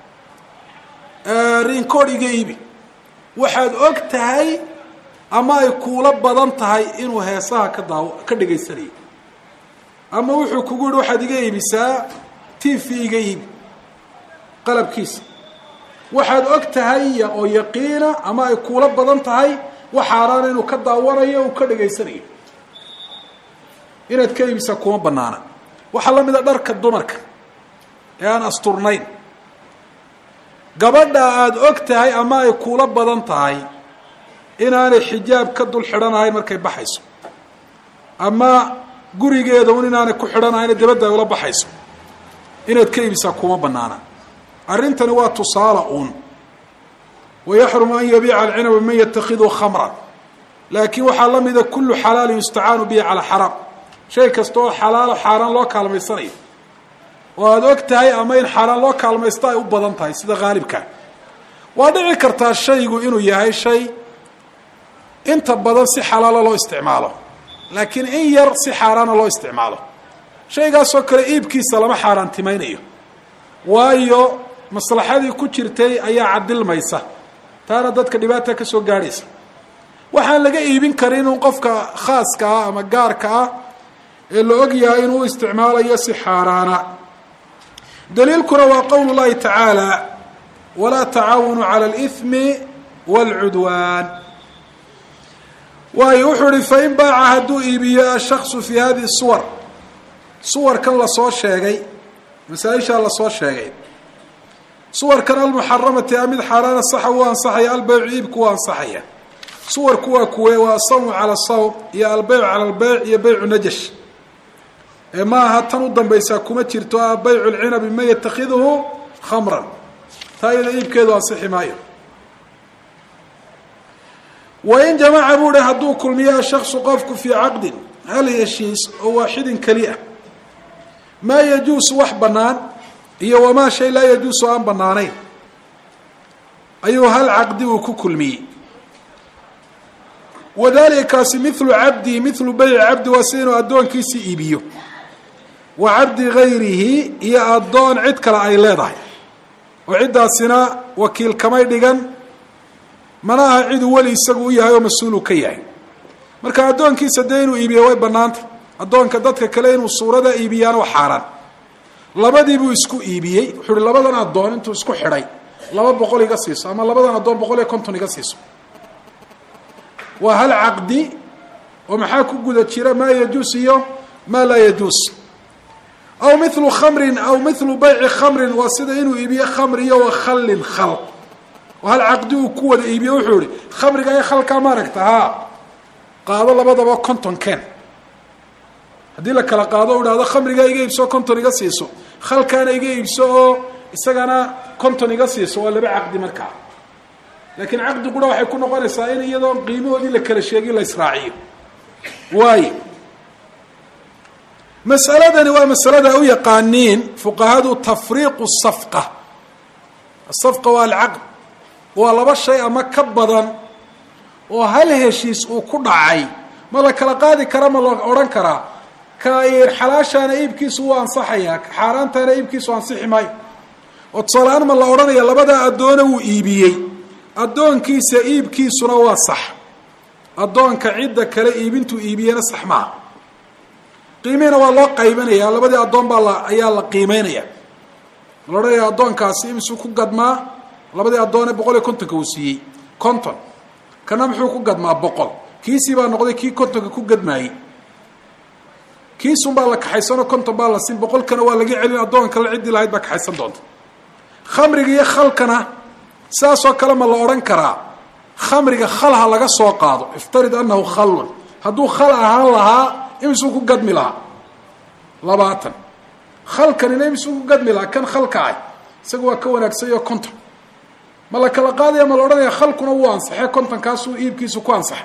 rinkood iga iibi waxaad og tahay ama ay kuula badan tahay inuu heesaha ka daaw ka dhagaysanayo ama wuxuu kugu yihi waxaad iga iibisaa t v iga iibi qalabkiisa waxaad og tahay oo yaqiina ama ay kuula badan tahay wax xaaraana inuu ka daawanayo uu ka dhagaysanayo inaad ka iibisaa kuma banaana waxaa la mida dharka dumarka ee aan asturnayn gabadha aada og tahay ama ay kuula badan tahay inaanay xijaab ka dul xidhanahayn markay baxayso ama gurigeeda un inaanay ku xidhanahayn dabadda ay ula baxayso inaad ka iibisaa kuma banaana arrintani waa tusaale uun wayaxrumu an yabiica alcinaba man yatakiduu khamran laakiin waxaa la mida kullu xalaalin yustacaanu bihi calaa xaraam shay kasta oo xalaalo xaaraan loo kaalmaysanayo oo aada og tahay ama in xaaraan loo kaalmaysto ay u badan tahay sida haalibka waa dhici kartaa shaygu inuu yahay shay inta badan si xalaalo loo isticmaalo laakiin in yar si xaaraana loo isticmaalo shaygaasoo kale iibkiisa lama xaaraantimaynayo waayo maslaxadii ku jirtay ayaa cadilmaysa taana dadka dhibaata ka soo gaadhaysa waxaan laga iibin karin in qofka khaaska ah ama gaarka ah ee la og yahay inuu isticmaalayo si xaaraana daliilkuna waa qowl llahi tacaala walaa tacaawanu cala alithmi wاlcudwaan waayo wuxuu ihi fain baaca hadduu iibiyo ashaksu fi hadihi suwar suwarkan lasoo sheegay masaaishaa lasoo sheegay suwarkan almuxaramati a mid xaaraana saxa wuu ansaxaya albeycu iibku waa ansaxaya suwarku waa kuwe waa asawmu cala sawm iyo albeyc cala albeyc iyo beycu najash ee ma aha tan u dambaysaa kuma jirto ah baycu lcinabi man yatakhiduhu khamran taa iyada iibkeedu ansixi maayo wain jamaca buu hi hadduu kulmiyo ashaksu qofku fii caqdin hal heshiis oo waaxidin keli ah maa yajuusu wax bannaan iyo wamaa shay laa yajuusu aan bannaanayn ayuu hal caqdi uu ku kulmiyey wadalika kaasi milu cabdi milu beyci cabdi waa sida inuu addoonkiisii iibiyo wa cabdi gayrihi iyo addoon cid kale ay leedahay oo ciddaasina wakiil kamay dhigan mana aha ciduu weli isagu u yahay oo mas-uulu ka yahay marka addoonkiisa dee inuu iibiyo way bannaantay addoonka dadka kale inuu suurada iibiyaana waa xaaraan labadiibuu isku iibiyey wuxuu uhi labadan addoon intuu isku xidhay laba boqol iga siiso ama labadan addoon boqol iyo konton iga siiso waa hal caqdi oo maxaa ku guda jira maa yajuus iyo maa laa yajuus aw milu khamrin aw milu bayci khamrin waa sida inuu iibiyo khamri iyo wa khallin khal oo hal caqdi uu ku wada iibiyo wuxuu ihi khamriga iyo khalkaa maaragta haa qaado labadaba konton ken haddii la kala qaado o idhahdo khamrigaa iga iibso konton iga siiso khalkaana iga iibso oo isagana konton iga siiso waa laba caqdi markaa laakiin caqdi qura waxay ku noqonaysaa in iyadoo qiimahoodii la kala sheegin la israaciyo waayo mas'aladani waa masalada u yaqaaniin fuqahadu tafriiqu safqa asafqa waa alcaqd waa laba shay ama ka badan oo hal heshiis uu ku dhacay ma la kala qaadi kara ma la odhan karaa ka xalaashaana iibkiisu wuu ansaxayaa ka xaaraantaana iibkiisu ansixi maayo oo tusaaleaan ma la odhanaya labadaa addoona wuu iibiyey addoonkiisa iibkiisuna waa sax addoonka cidda kale iibintuu iibiyena sax maaha qiimihiina waa loo qaybanaya labadii addoon baa la ayaa la qiimeynaya la odhanaya addoonkaasi imisuu ku gadmaa labadii addoone boqol iyo kontonka uu siiyey konton kana muxuu ku gadmaa boqol kiisii baa noqday kii kontonka ku gadmaayey kiisun baa la kaxaysanoo konton baa la siin boqolkana waa laga celin addoon kale ciddii lahayd baa kaxaysan doonta khamriga iyo khalkana saasoo kale ma la odhan karaa khamriga khalha laga soo qaado iftarid annahu khalun hadduu khal ahaan lahaa imisuu ku gadmi lahaa labaatan khalkanina imisuu ku gadmi lahaa kan khalka ah isaga waa ka wanaagsanyo konton ma la kala qaadaya ma la odhanaya khalkuna wuu ansaxee kontonkaasuu iibkiisu ku ansaxay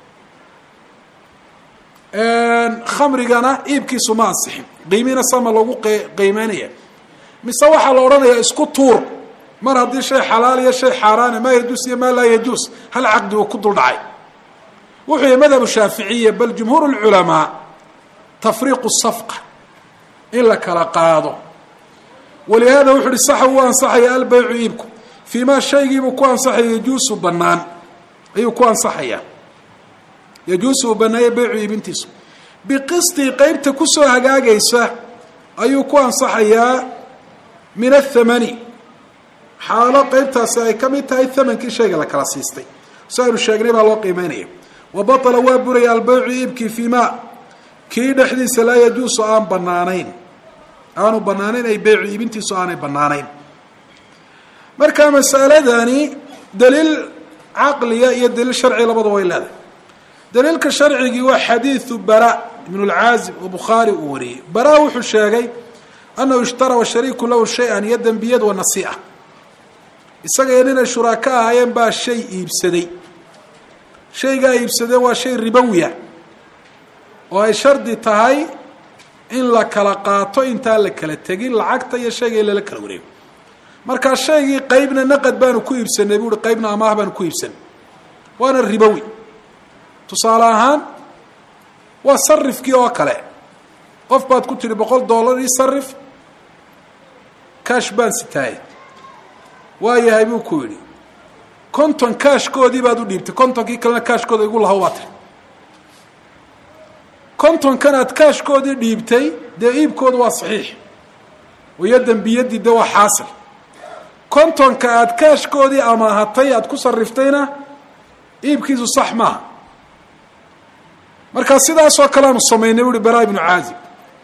khamrigana iibkiisu ma ansixin qiimiina sama lagu qiimeynaya mise waxaa la odhanayaa isku tuur mar haddii shay xalaal iyo shay xaaraane maa yajuus iyo maa laa yajuus hal caqdi uu ku dul dhacay wuxuu yihi madhabu shaaficiya bal jumhuur lculamaa tafriiqu safqa in la kala qaado walihaada wuxu uhi saxa wuu ansaxaya albeycu iibku fii maa shaygiibuu ku ansaxaya yajuusu banaan ayuu ku ansaxayaa yajuusu uu baneeya beycu iibintiisu biqistii qeybta kusoo hagaagaysa ayuu ku ansaxayaa min athamani xaalo qeybtaasi ay ka mid tahay thamankii shayga la kala siistay si aynu sheegnay baa loo qiimeynaya wa batala waa buraya albeycu iibkii fii ma kii dhexdiisa laa yajuusu aan banaanayn aanu banaanayn ay beycu iibintiisu aanay banaanayn marka masaladani daliil caqliya iyo daliil sharci labadaba way leedahay daliilka sharcigii waa xadiidu bara ibn lcaazib oo bukhaari uu wariyey bara wuxuu sheegay annahu ishtara washariiku lahu shay-an iyo dembiyad wa nasii'a isaga iyo ninay shuraako ahaayeen baa shay iibsaday shaygaa iibsadeen waa shay ribowiya oo ay shardi tahay in la kala qaato intaan la kala tegin lacagta iyo shayga in lala kala wareego markaa shaygii qeybna naqad baanu ku iibsanay buuhi qeybna amaah baanu ku iibsanay waana ribowi tusaale ahaan waa sarifkii oo kale qof baad ku tidhi boqol dollar ii sarif kaash baan sitaaye waa yahay buu ku yidhi konton kaashkoodii baad u dhiibtay kontonkii kalena kaashkooda igu lahow baa tiri kontonkan aad kaashkoodii dhiibtay dee iibkooda waa saxiix wayo dembiyadii de waa xaasil kontonka aad kaashkoodii amaahatay aad ku sariftayna iibkiisu sax maaha markaa sidaasoo kale aanu samaynay uhi bara ibnu caazib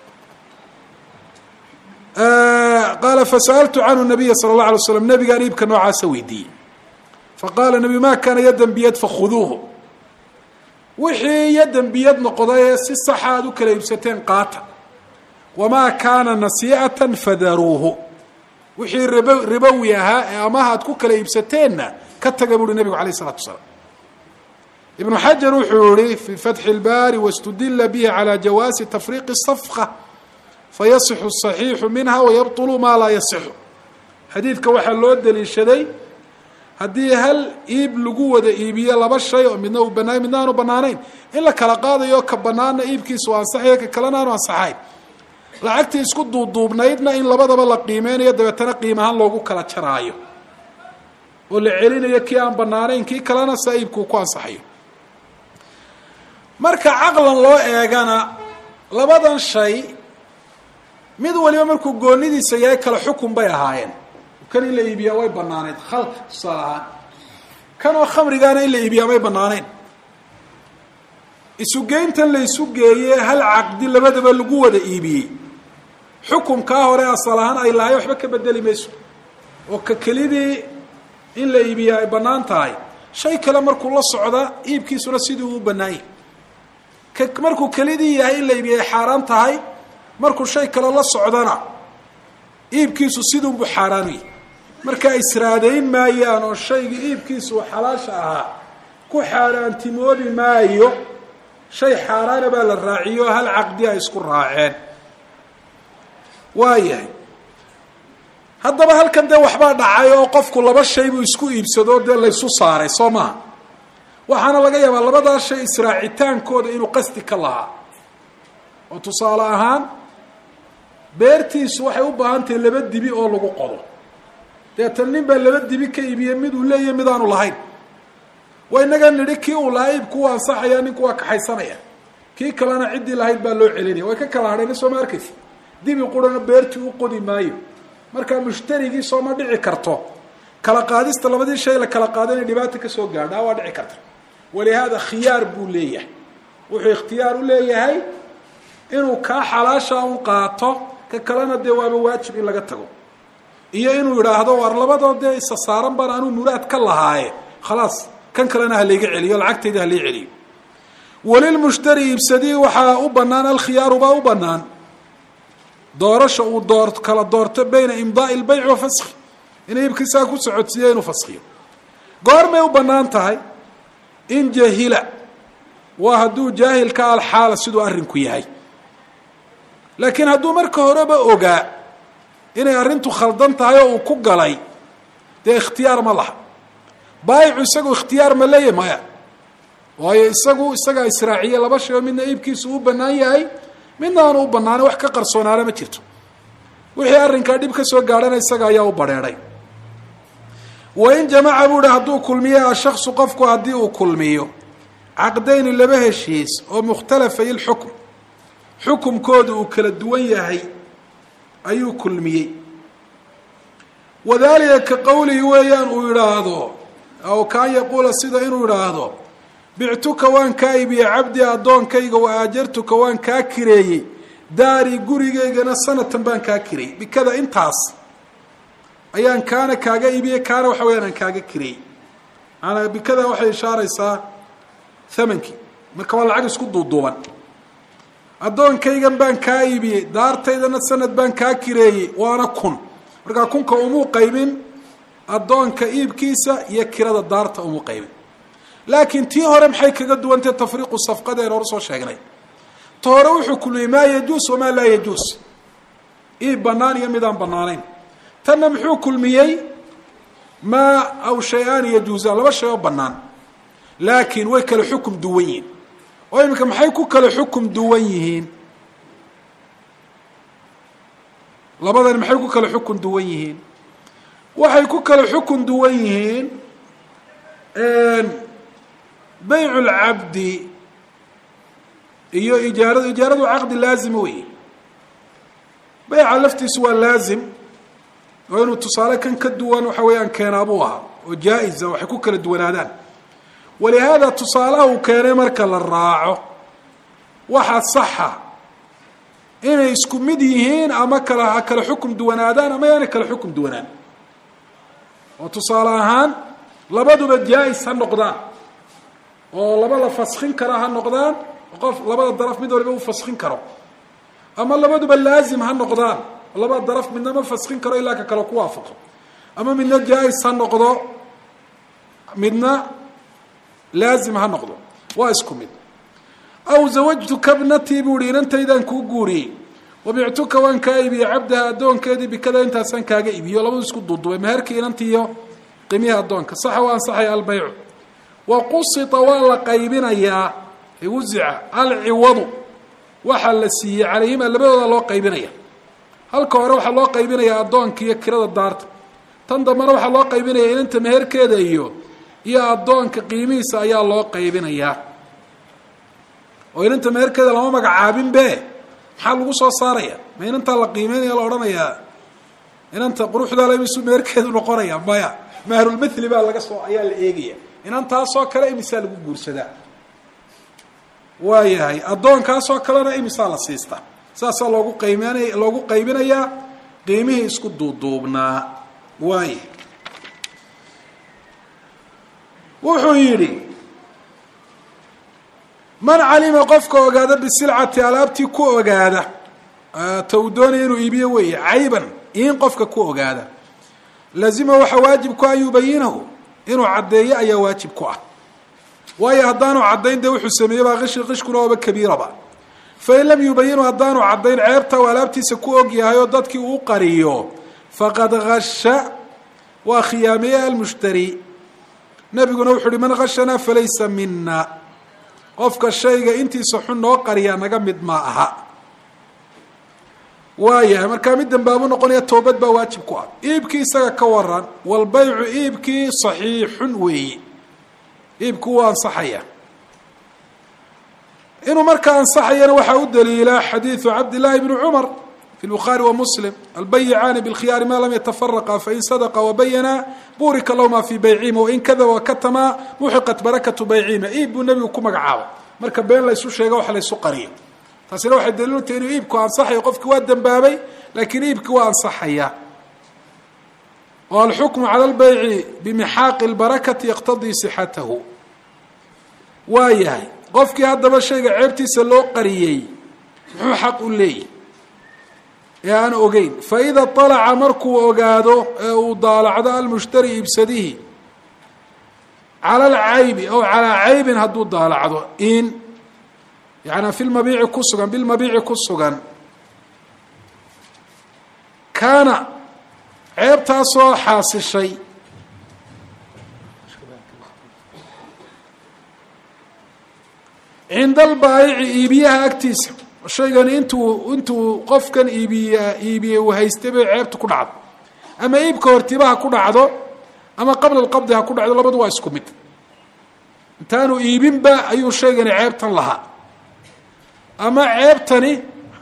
qaala fasa'altu canhu nabiya sala اllah alay slam nabigaan iibka noocaasa weydiiyey faqaala nabiyu ma kaana yadan biyad fakhuduuhu wixii yadan biyad noqdaye si saxa aad u kala iibsateen qaata wamaa kaana nasiicatan fadaruuhu wixii rib ribowi ahaa ee amaha aad ku kala iibsateenna ka taga buuhi nabigu alayh isalatu wasalaam ibnu xajar wuxuu yihi fi fatxi اlbaari wاstudila bihi calى jawaasi tafriiqi الsafqa fayasixu الصaxiixu minha wayabطulu maa laa yasixu xadiidka waxaa loo daliishaday haddii hal iib lagu wada iibiyo laba shay oo midna uu banaay midna aanu banaanayn in la kala qaadayo ka banaana iibkiisu ansaxayo ka kalena aanu ansaxayn lacagtii isku duuduubnaydna in labadaba la qiimeynayo dabeetana qiim ahaan loogu kala jaraayo oo la celinayo kii aan banaanayn kii kalena saa iibkuu ku ansaxayo marka caqlan loo eegana labadan shay mid waliba markuu goonidiisa yahay kala xukun bay ahaayeen kan in la iibiyaa way banaaneyd khalka tusaale ahaan kan oo khamrigaana in la iibiyaa may banaanayn isugeyntan la isu geeye hal caqdi labadaba lagu wada iibiyey xukumkaa hore asal ahaan ay lahay waxba ka bedeli mayso oo ka kelidii in la iibiyaa ay bannaan tahay shay kale markuu la socda iibkiisuna sidii uu banaanyay ka markuu kelidii yahay in la iibiya ay xaaraan tahay markuu shay kale la socdana iibkiisu sidunbuu xaaraan yahy markaa israadayn maayaan oo shaygii iibkiisu xalaasha ahaa ku xaaraantimoobi maayo shay xaaraana baa la raaciyo hal caqdi ay isku raaceen waayahay haddaba halkan dee waxbaa dhacay oo qofku laba shay buu isku iibsado dee laysu saaray soo maha waxaana laga yaabaa labadaa shay israacitaankooda inuu qasdi ka lahaa oo tusaale ahaan beertiisu waxay u baahan tahay laba dibi oo lagu qodo deetan nin baa laba dibi ka iibiyey mid uu leeyahy mid aanu lahayn waa inaga nidhi kii uu lahaa iibku waa ansaxaya ninku waa kaxaysanaya kii kalena ciddii lahayd baa loo celinaya way ka kala hadhayna soo ma arkaysa dibi qurana beertii u qodi maayo markaa mushtarigii soo ma dhici karto kala qaadista labadii shay la kala qaado inay dhibaata kasoo gaadhaa waa dhici karta walihaada khiyaar buu leeyahay wuxuu ikhtiyaar u leeyahay inuu kaa xalaasha un qaato ka kalena dee waaba waajib in laga tago iyo inuu yidhaahdo waar labadoo dee isa saaran baan anuu muraad ka lahaaye khalaas kan kalena halayga celiyo lacagtayda halay celiyo walilmushtari iibsadii waxaa u banaan alkhiyaaru baa u banaan doorasha uu door kala doorto bayna imdaai lbayc wa faski inay iibkiisaa ku socodsiiyo inuu faskiyo goormay u banaan tahay in jahila waa hadduu jaahilka alxaala siduu arrinku yahay laakiin hadduu marka horeba ogaa inay arrintu khaldan tahay oo uu ku galay dee ikhtiyaar ma laha baayicu isagu ikhtiyaar ma leeyahy maya waayo isagu isagaa israaciye laba shay oo midna iibkiisu u banaan yahay midna aanu u banaana wax ka qarsoonaana ma jirto wixii arrinkaa dhib ka soo gaadhana isaga ayaa u badheedhay wain jamaca buu hi hadduu kulmiyo ashaksu qofku haddii uu kulmiyo caqdayni laba heshiis oo mukhtalafay lxukm xukumkooda uu kala duwan yahay ayuu kulmiyey wadalika ka qowlihi weeyaan uu yidhaahdo aw kaan yaquula sida inuu yidhaahdo bictuka waan kaa iibiyey cabdi addoonkayga wa aajartuka waan kaa kireeyey daari gurigaygana sanatan baan kaa kireeyey bikada intaas ayaan kaana kaaga iibiyey kaana waxa weyaan aan kaaga kireeyey maanaa bikada waxay ishaaraysaa thamankii marka waa lacag isku duuduuban addoonkaygan baan kaa iibiyey daartaydana sanad baan kaa kireeyey waana kun markaa kunka umuu qaybin addoonka iibkiisa iyo kirada daarta umuu qaybin laakiin tii hore maxay kaga duwantahe tafriiqu safqadeen hor soo sheegnay ta hore wuxuu kulmiyey maa yajuus wamaa laa yajuus iib banaan iyo midaan banaanayn tanna muxuu kulmiyey maa aw shay-aan yajuusaan laba shay oo banaan laakiin way kala xukum duwan yihiin oo iminka maxay ku kala xukum duwan yihiin labadani maxay ku kala xukun duwan yihiin waxay ku kala xukun duwan yihiin bayc اlcabdi iyo ijaaradu ijaaradu caqdi laazima wey bayca laftiisu waa laazim oo inuu tusaale kan ka duwan waxa weeyaan keenaabuu ahaa oo jaa-iza waxay ku kala duwanaadaan walihaada tusaalaha uu keenay marka la raaco waxa saxa inay isku mid yihiin ama kala ha kala xukum duwanaadaan ama yaanay kala xukum duwanaan oo tusaale ahaan labaduba jaa-is ha noqdaan oo laba la faskin kara ha noqdaan qof labada daraf mid waliba uu faskin karo ama labaduba laazim ha noqdaan labada daraf midna ma faskin karo ilaa ka kale ku waafaqo ama midna jaa-is ha noqdo midna laazim ha noqdo waa isku mid aw zawajtuka bnatii buu ihi inantaydaan kuu guuriyey wabictuka waan kaa iibiyey cabdaha addoonkeedii bikada intaasaan kaaga iibiyo labadu isku duudubay meherkii inantiiyo qimihi addoonka saxa waa ansaxaya albaycu wa qusita waa la qaybinayaa wuzica alciwadu waxaa la siiyey calayhima labadooda loo qaybinaya halka hore waxaa loo qaybinayaa addoonka iyo kirada daarta tan dambena waxaa loo qaybinaya inanta meherkeeda iyo iyo addoonka qiimihiisa ayaa loo qaybinayaa oo inanta meherkeeda lama magacaabin be maxaa lagu soo saaraya ma inantaa la qiimeynaya la odhanayaa inanta quruxdaala imisuu meherkeedu noqonaya maya mahrulmithli baa laga soo ayaa la eegaya inantaasoo kale imisaa lagu guursadaa waayahay addoonkaasoo kalena imisaa la siistaa saasaa loogu qayminaya loogu qaybinayaa qiimihii isku duuduubnaa waaya wuxuu yidhi man calima qofka ogaada bisilcati alaabtii ku ogaada ta uu doonaya inuu iibiyo weeye cayban in qofka ku ogaada lazima waxaa waajib ku an yubayinahu inuu caddeeyo ayaa waajib ku ah waayo haddaanu caddayn dee wuxuu sameeyey baa qishi qishkuna ooba kabiiraba fain lam yubayinu haddaanu caddayn ceebta uu alaabtiisa ku og yahay oo dadkii uu qariyo faqad hasha waa khiyaameeye almushtari nebiguna wuxu uhi man hashanaa falaysa mina qofka shayga intiisa xun noo qariyaa naga mid ma aha waayahay markaa mid dambaabu noqonaya toobad baa waajib ku ah iibkii isaga ka waran walbaycu iibkii saxiixun weeye iibku waa ansaxaya inuu markaa ansaxayana waxaa u daliila xadiidu cabdillaahi bni cumar fi lbukhaari wa muslim albayicaani bilkhiyaari ma lam yatafaraqa fain sadaqa wabayana burika lahuma fii baycihima wain kadaba wakatama muxiqat barakatu baycihima iib buu nebigu ku magacaabay marka been laysu sheega waxa laysu qariyo taasina waxay daliilu tahay inuu iibku ansaxayo qofkii waa dembaabay laakiin iibkii waa ansaxaya oo alxukmu cala lbayci bimixaaqi lbarakati yaqtadii sixatahu waa yahay qofkii haddaba shayga ceebtiisa loo qariyey muxuu xaq u leeyahy ee aan ogeyn faida alaca markuu ogaado ee uu daalacdo almushtari iibsadihi cala alcaybi aw calaa caybin hadduu daalacdo in yaani fi lmabiici ku sugan bilmabiici ku sugan kaana ceebtaasoo xaasishay cinda albaayici iibiyaha agtiisa shaygani intuu intuu qofkan iibiya iibiyey uu haystay bay ceebta ku dhacdo ama iibka hortiba ha ku dhacdo ama qabla alqabdi ha ku dhacdo labadu waa isku mid intaanu iibinba ayuu shaygani ceebtan lahaa ama ceebtani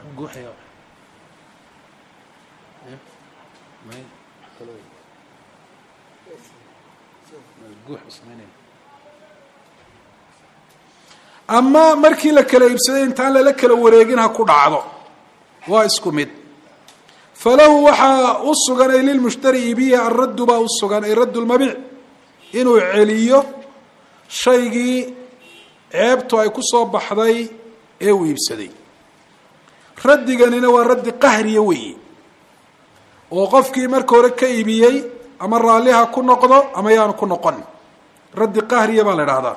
ama markii la kala iibsaday intaan lala kala wareegin ha ku dhacdo waa isku mid falahu waxaa u sugan ay lilmushtari iibiya alraddu baa u sugan ay raddu lmabiic inuu celiyo shaygii ceebtu ay ku soo baxday ee uu iibsaday raddiganina waa raddi qahriya weeye oo qofkii marka hore ka iibiyey ama raalliha ku noqdo ama yaanu ku noqon raddi qahriya baa la idhaahdaa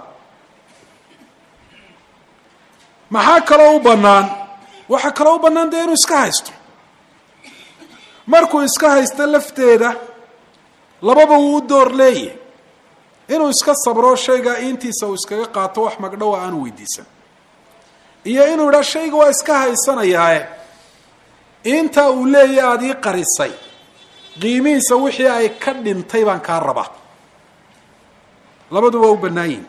maxaa kaloo u bannaan waxaa kaloo u bannaan dee inuu iska haysto markuu iska haysto lafteeda lababa wuu u door leeyahy inuu iska sabro shaygaa intiisa uu iskaga qaato wax magdhowa aanu weydiisan iyo inuu idhaa shayga waa iska haysanayaae intaa uu leeyahy aada ii qarisay qiimihiisa wixii ay ka dhintay baan kaa rabaa labadu waa u bannaan yihin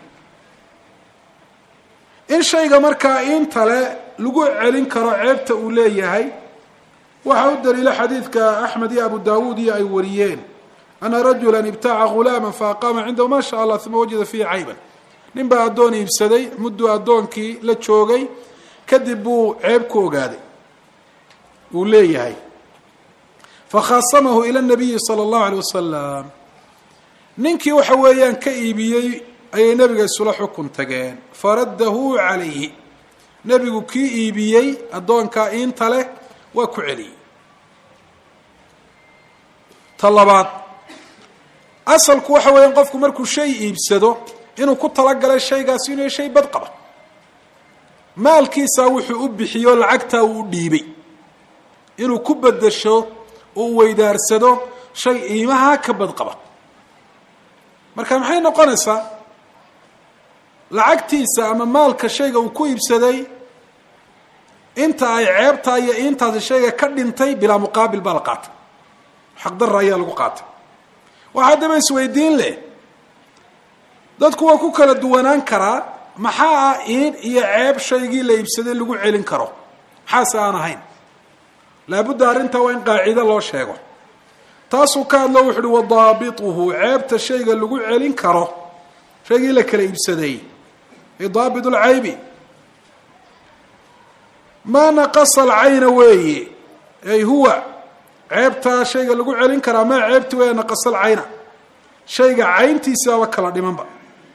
in shayga markaa intale lagu celin karo ceebta uu leeyahay waxaa u daliila xadiidka axmed iyo abu dawuud iyo ay wariyeen ana rajula ibtaca ghulaama faaqaama cindahu ma sha allah uma wajada fiihi cayban nin baa addoon iibsaday mudduu addoonkii la joogay kadib buu ceeb ku ogaaday uu leeyahay fakhaasamahu ila nabiyi sala allahu alay wasalam ninkii waxa weeyaan ka iibiyey ayay nebiga isula xukun tageen faraddahu calayhi nebigu kii iibiyey addoonkaa iinta leh waa ku celiyey ta labaad asalku waxa weeyaan qofku markuu shay iibsado inuu ku talagalay shaygaasi inuu shay bad qaba maalkiisaa wuxuu u bixiyo lacagtaa uu u dhiibay inuu ku bedesho oo u weydaarsado shay iimaha ka bad qaba marka maxay noqonaysaa lacagtiisa ama maalka shayga uu ku iibsaday inta ay ceebtaa iyo intaasi shayga ka dhintay bilaa muqaabil baa la qaatay xaqdarra ayaa lagu qaatay waxaa haddaba isweydiin leh dadku waa ku kala duwanaan karaa maxaa ah in iyo ceeb shaygii la iibsaday lagu celin karo maxaase aan ahayn laabudda arrintaa waa in qaacido loo sheego taasuu ka hadlo wuxu uhi wadaabituhu ceebta shayga lagu celin karo shaygii la kala iibsaday daabit lcaybi maa naqasa alcayna weeye ay huwa ceebtaa shayga lagu celin karaa maa ceebti weeye naqasa alcayna shayga cayntiisaaba kala dhimanba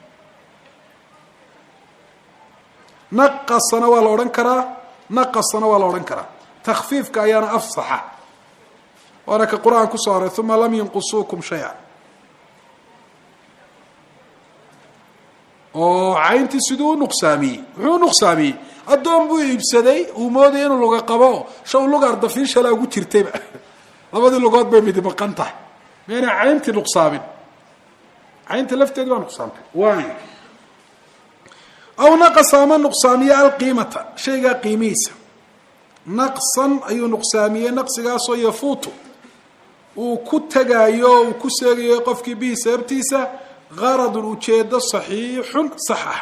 naqasana waa la odhan karaa naqasana waa la odhan karaa takfiifka ayaana afsaxa waana ka qur-aan kusoo horay uma lam yinqusuukum shaya oo cayntii siduu u nuqsaamiyey muxuu u nuqsaamiyey addoon buu iibsaday uu moodaya inuu luga qabo shaw luga ardafiishala ugu jirtayba labadii lugood bay midi maqan tahay meena cayntii nuqsaamin caynta lafteedi baa nuqsaamtay waay aw naqasa ama nuqsaamiye alqiimata shaygaa qiimihiisa naqsan ayuu nuqsaamiyey naqsigaasoo yafuutu uu ku tegaayo uu ku seegayo qofkii bihi sababtiisa qaradun ujeedo saxiixun sax ah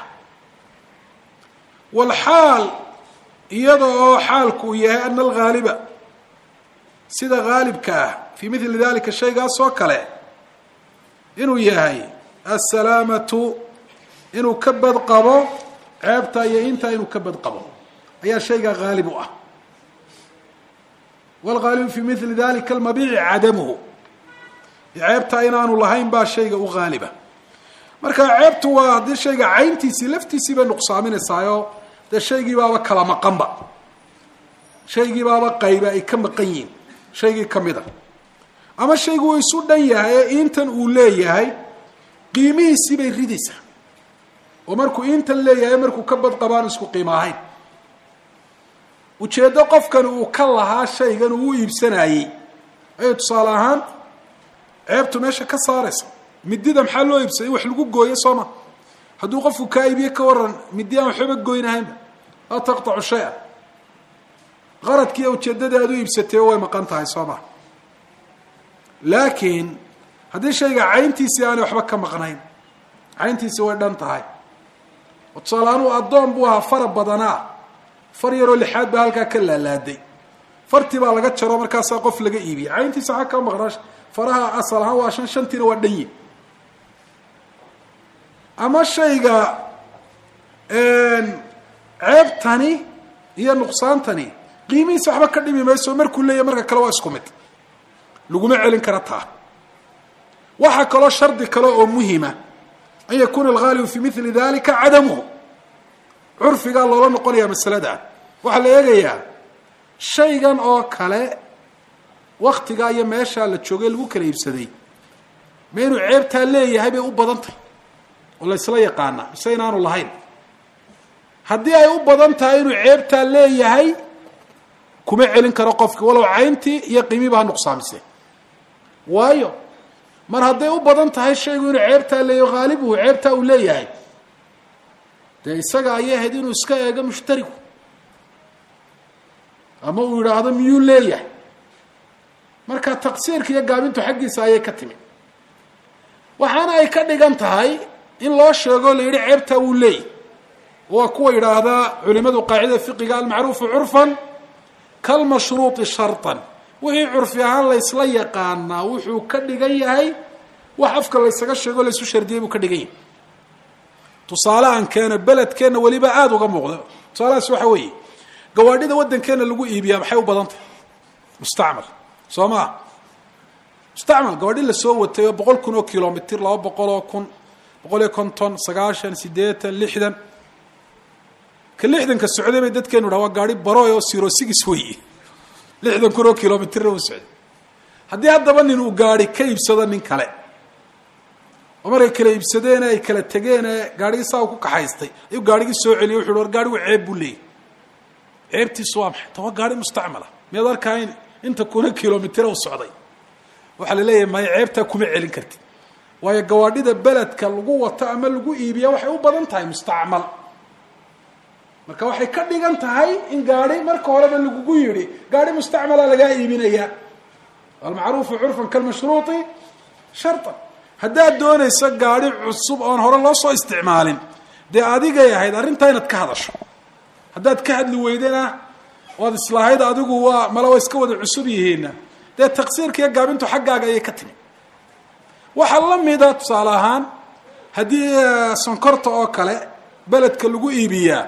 walxaal iyada oo xaalku uu yahay ana alghaaliba sida haalibka ah fii mili dalika shaygaas oo kale inuu yahay assalaamatu inuu ka badqabo ceebta iyo intaa inuu ka badqabo ayaa shaygaa haalib u ah wlgaalibu fi mili dalika almabiici cadamuhu ceebtaa inaanu lahayn baa shayga u haaliba marka ceebtu waa haddii shayga cayntiisii laftiisii bay nuqsaaminaysaayo dee shaygii baaba kala maqanba shaygii baaba qayba ay ka maqan yihiin shaygii kamid a ama shaygu uu isu dhan yahay ee intan uu leeyahay qiimihiisii bay ridaysaa oo markuu intan leeyahay markuu ka badqabaan isku qiimo ahayn ujeeddo qofkani uu ka lahaa shaygan uu u iibsanayey ayay tusaale ahaan ceebtu meesha ka saaraysa midida maxaa loo iibsaday in wax lagu gooyo soo ma hadduu qofku kaa iibiye ka waran midi aan waxbaba goynahaynba laa taqtacu shay-a qaradkiiyo ujeeddadii aad u iibsatay way maqan tahay soo ma laakiin haddii shayga cayntiisii aanay waxba ka maqnayn cayntiisii way dhan tahay oo tusaale ahaan uu addoon buu ahaa fara badanaa far yaroo lixaad baa halkaa ka laalaaday fartii baa laga jaro markaasaa qof laga iibiyay cayntiisa xag ka maqnaa faraha asal ahaan waa shan shantiina waa dhanyi ama shayga ceebtani iyo nuqsaantani qiimihiisa waxba ka dhimi mayso markuu leeyahy marka kale waa isku mid laguma celin kara taa waxaa kaloo shardi kale oo muhima an yakuuna alghaalibu fi mili dalika cadamuhu curfigaa loola noqonayaa masaladan waxaa la eegayaa shaygan oo kale waktigaa iyo meeshaa la joogay lagu kala iibsaday ma inuu ceebtaa leeyahay bay u badan tahay oo la ysla yaqaana mise inaanu lahayn haddii ay u badan tahay inuu ceebtaa leeyahay kuma celin karo qofki walow cayntii iyo qiimiba ha nuqsaamise waayo mar hadday u badan tahay shaygu inuu ceebtaa leeyahy haalibuhu ceebtaa uu leeyahay dee isaga ayay ahayd inuu iska eego mushtarigu ama uu yidhaahdo miyuu leeyahay marka taqsiirka iyo gaabintu xaggiisa ayay ka timi waxaana ay ka dhigan tahay in loo sheego la yidhi ceebtaa wuu leeyahy waa kuwa yidhaahdaa culimadu qaacida fiqiga almacruufu curfan kalmashruuطi sharطan wixii curfi ahaan laysla yaqaanaa wuxuu ka dhigan yahay wax afka laysaga sheego laysu shardiyay buu ka dhigan yahay tusaale aan keeno beledkeenna weliba aada uga muuqda tusaalahaas waxa weeye gawaadhida waddankeena lagu iibiyaa maxay u badan tahay mustacmal soo maa mustacmal gawaadhi lasoo watay oo boqol kun oo kilomitr laba boqol oo kun boqol iyo konton sagaashan siddeetan lixdan ka lixdanka socday bay dadkeenu dhaha waa gaari baroy oo siro sigis weeye lixdan kun oo kilomitrna u socday haddii haddaba nin uu gaari ka iibsado nin kale oo markay kala iibsadeen ay kala tegeen gaarigii saa u ku kaxaystay ayuu gaarigii soo celiyay wuxu war gaarigu ceeb buu leeyay ceebtiisu waa maxay ta waa gaari mustacmala miyaad arkaa in inta kuna kilomitr u socday waxaa la leeyahay maya ceebtaa kuma celin kartid waayo gawaadhida beledka lagu wato ama lagu iibiya waxay u badan tahay mustacmal marka waxay ka dhigan tahay in gaari marka horeba lagugu yidhi gaari mustacmala lagaa iibinaya almacruufu curfan kalmashruuطi sharطan haddaad doonayso gaari cusub oon hore loo soo isticmaalin dee adigay ahayd arrintaa inaad ka hadasho haddaad ka hadli weydena oad islahayd adigu waa mala waa iska wada cusub yihiinna dee taqsiirka iyo gaabintu xaggaaga ayay ka timi waxaa la mida tusaale ahaan haddii sonkorta oo kale beledka lagu iibiyaa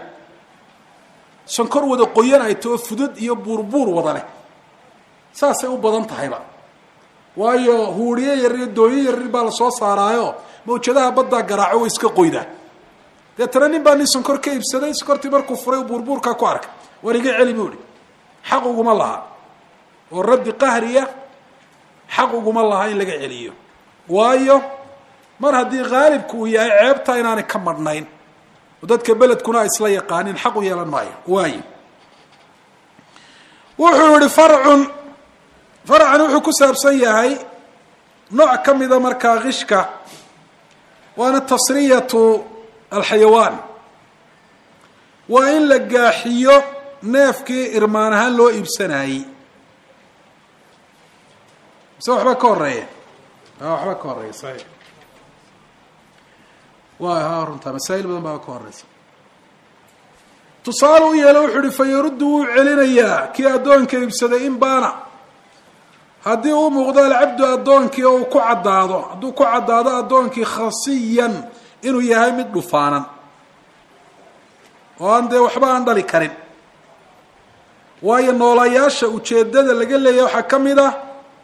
sonkor wada qoyan ay tao fudud iyo buurbuur wada leh saasay u badan tahayba waayo huuriye yar iyo dooyo yaryar baa lasoo saaraayo mawjadaha baddaa garaaco way iska qoydaa deetana nin baa nin sonkor ka iibsaday sonkortii markuu furay buurbuurkaa ku arkay war iga celi buu ihi xaq uguma laha oo raddi qahriya xaq uguma laha in laga celiyo waayo mar haddii haalibku uu yahay ceebtaa inaanay ka madhnayn oo dadka beledkuna ay isla yaqaanin xaq u yeelan maayo waayo wuxuu yihi farcun farcan wuxuu ku saabsan yahay nooc ka mida markaa kishka waana tasriyatu alxayawaan waa in la gaaxiyo neefkii irmaan ahaan loo iibsanayey mise waxba ka horeeya waxba ka horeeya saxiix wa ha runtaa masaa'il badan baa ka horeysa tusaale u yeelo wuxuu uhi fa yaruddu wuu celinayaa kii addoonka iibsaday in baana haddii uu muuqdo alcabdu addoonkii oo uu ku caddaado hadduu ku caddaado addoonkii khasiyan inuu yahay mid dhufaanan oo aan dee waxba aan dhali karin waayo noolayaasha ujeeddada laga leeyahay waxaa ka mid ah